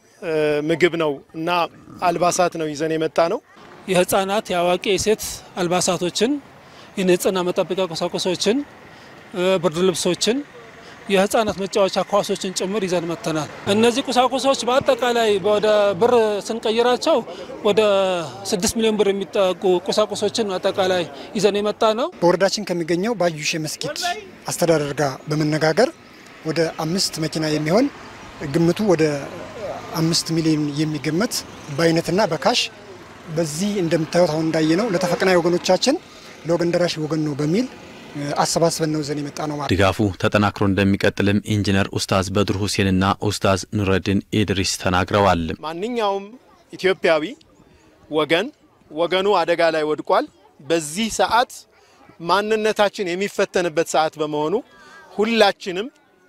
ምግብ ነው እና አልባሳት ነው ይዘን የመጣ ነው። የህፃናት፣ የአዋቂ፣ የሴት አልባሳቶችን፣ የንጽህና መጠበቂያ ቁሳቁሶችን፣ ብርድ ልብሶችን የህፃናት መጫወቻ ኳሶችን ጭምር ይዘን መጥተናል። እነዚህ ቁሳቁሶች በአጠቃላይ ወደ ብር ስንቀይራቸው ወደ ስድስት ሚሊዮን ብር የሚጠጉ ቁሳቁሶችን አጠቃላይ ይዘን የመጣ ነው። በወረዳችን ከሚገኘው ባዩሽ መስጊድ አስተዳደር ጋር በመነጋገር ወደ አምስት መኪና የሚሆን ግምቱ ወደ አምስት ሚሊዮን የሚገመት በአይነትና በካሽ በዚህ እንደምታዩት አሁን እንዳየ ነው ለተፈናቃይ ወገኖቻችን ለወገን ደራሽ ወገን ነው በሚል አሰባስበን ነው ዘን የመጣ ነው ማለት። ድጋፉ ተጠናክሮ እንደሚቀጥልም ኢንጂነር ኡስታዝ በድር ሁሴንና ኡስታዝ ኑረዲን ኢድሪስ ተናግረዋል። ማንኛውም ኢትዮጵያዊ ወገን ወገኑ አደጋ ላይ ወድቋል። በዚህ ሰዓት ማንነታችን የሚፈተንበት ሰዓት በመሆኑ ሁላችንም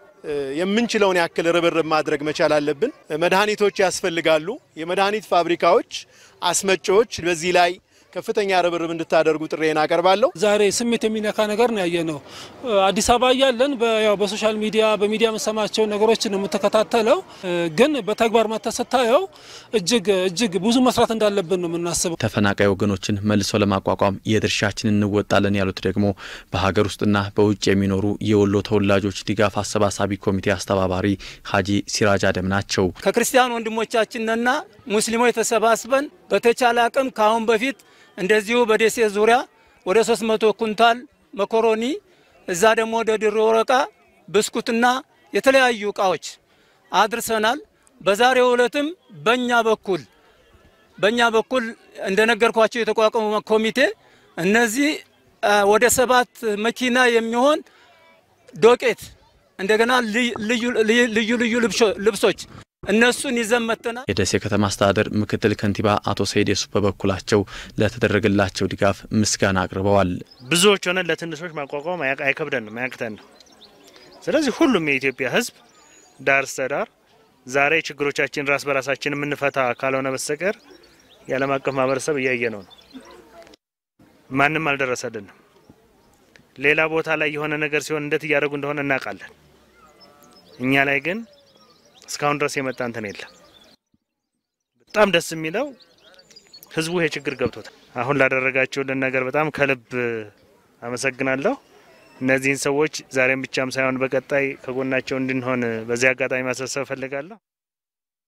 የምንችለውን ያክል ርብርብ ማድረግ መቻል አለብን። መድኃኒቶች ያስፈልጋሉ። የመድኃኒት ፋብሪካዎች፣ አስመጪዎች በዚህ ላይ ከፍተኛ ርብርብ እንድታደርጉ ጥሬን አቀርባለሁ። ዛሬ ስሜት የሚነካ ነገር ነው ያየ ነው። አዲስ አበባ እያለን ያው በሶሻል ሚዲያ በሚዲያ የምሰማቸው ነገሮች ነው የምትከታተለው፣ ግን በተግባር መጥተህ ስታየው እጅግ እጅግ ብዙ መስራት እንዳለብን ነው የምናስበው። ተፈናቃይ ወገኖችን መልሶ ለማቋቋም የድርሻችን እንወጣለን ያሉት ደግሞ በሀገር ውስጥና በውጭ የሚኖሩ የወሎ ተወላጆች ድጋፍ አሰባሳቢ ኮሚቴ አስተባባሪ ሀጂ ሲራጅ አደም ናቸው። ከክርስቲያን ወንድሞቻችንና ሙስሊሞች ተሰባስበን በተቻለ አቅም ከአሁን በፊት እንደዚሁ በደሴ ዙሪያ ወደ 300 ኩንታል መኮሮኒ እዛ ደግሞ ወደ ድሮ ወረቃ ብስኩትና የተለያዩ እቃዎች አድርሰናል። በዛሬው ዕለትም በእኛ በኩል በእኛ በኩል እንደነገርኳቸው የተቋቋመ ኮሚቴ እነዚህ ወደ ሰባት መኪና የሚሆን ዶቄት እንደገና ልዩ ልዩ ልብሶች እነሱን ይዘን መጥተናል። የደሴ ከተማ አስተዳደር ምክትል ከንቲባ አቶ ሰይድ የሱፍ በበኩላቸው ለተደረገላቸው ድጋፍ ምስጋና አቅርበዋል። ብዙዎች ሆነን ለትንሾች ማቋቋም አይከብደንም፣ አያቅተንም። ስለዚህ ሁሉም የኢትዮጵያ ሕዝብ ዳር እስከ ዳር ዛሬ ችግሮቻችን ራስ በራሳችን የምንፈታ ካልሆነ በስተቀር የዓለም አቀፍ ማህበረሰብ እያየ ነው ነው ማንም አልደረሰልንም። ሌላ ቦታ ላይ የሆነ ነገር ሲሆን እንዴት እያደረጉ እንደሆነ እናውቃለን። እኛ ላይ ግን እስካሁን ድረስ የመጣ እንትን የለም። በጣም ደስ የሚለው ህዝቡ ይሄ ችግር ገብቶታል። አሁን ላደረጋችሁልን ነገር በጣም ከልብ አመሰግናለሁ። እነዚህን ሰዎች ዛሬም ብቻም ሳይሆን በቀጣይ ከጎናቸው እንድንሆን በዚህ አጋጣሚ ማሳሰብ እፈልጋለሁ።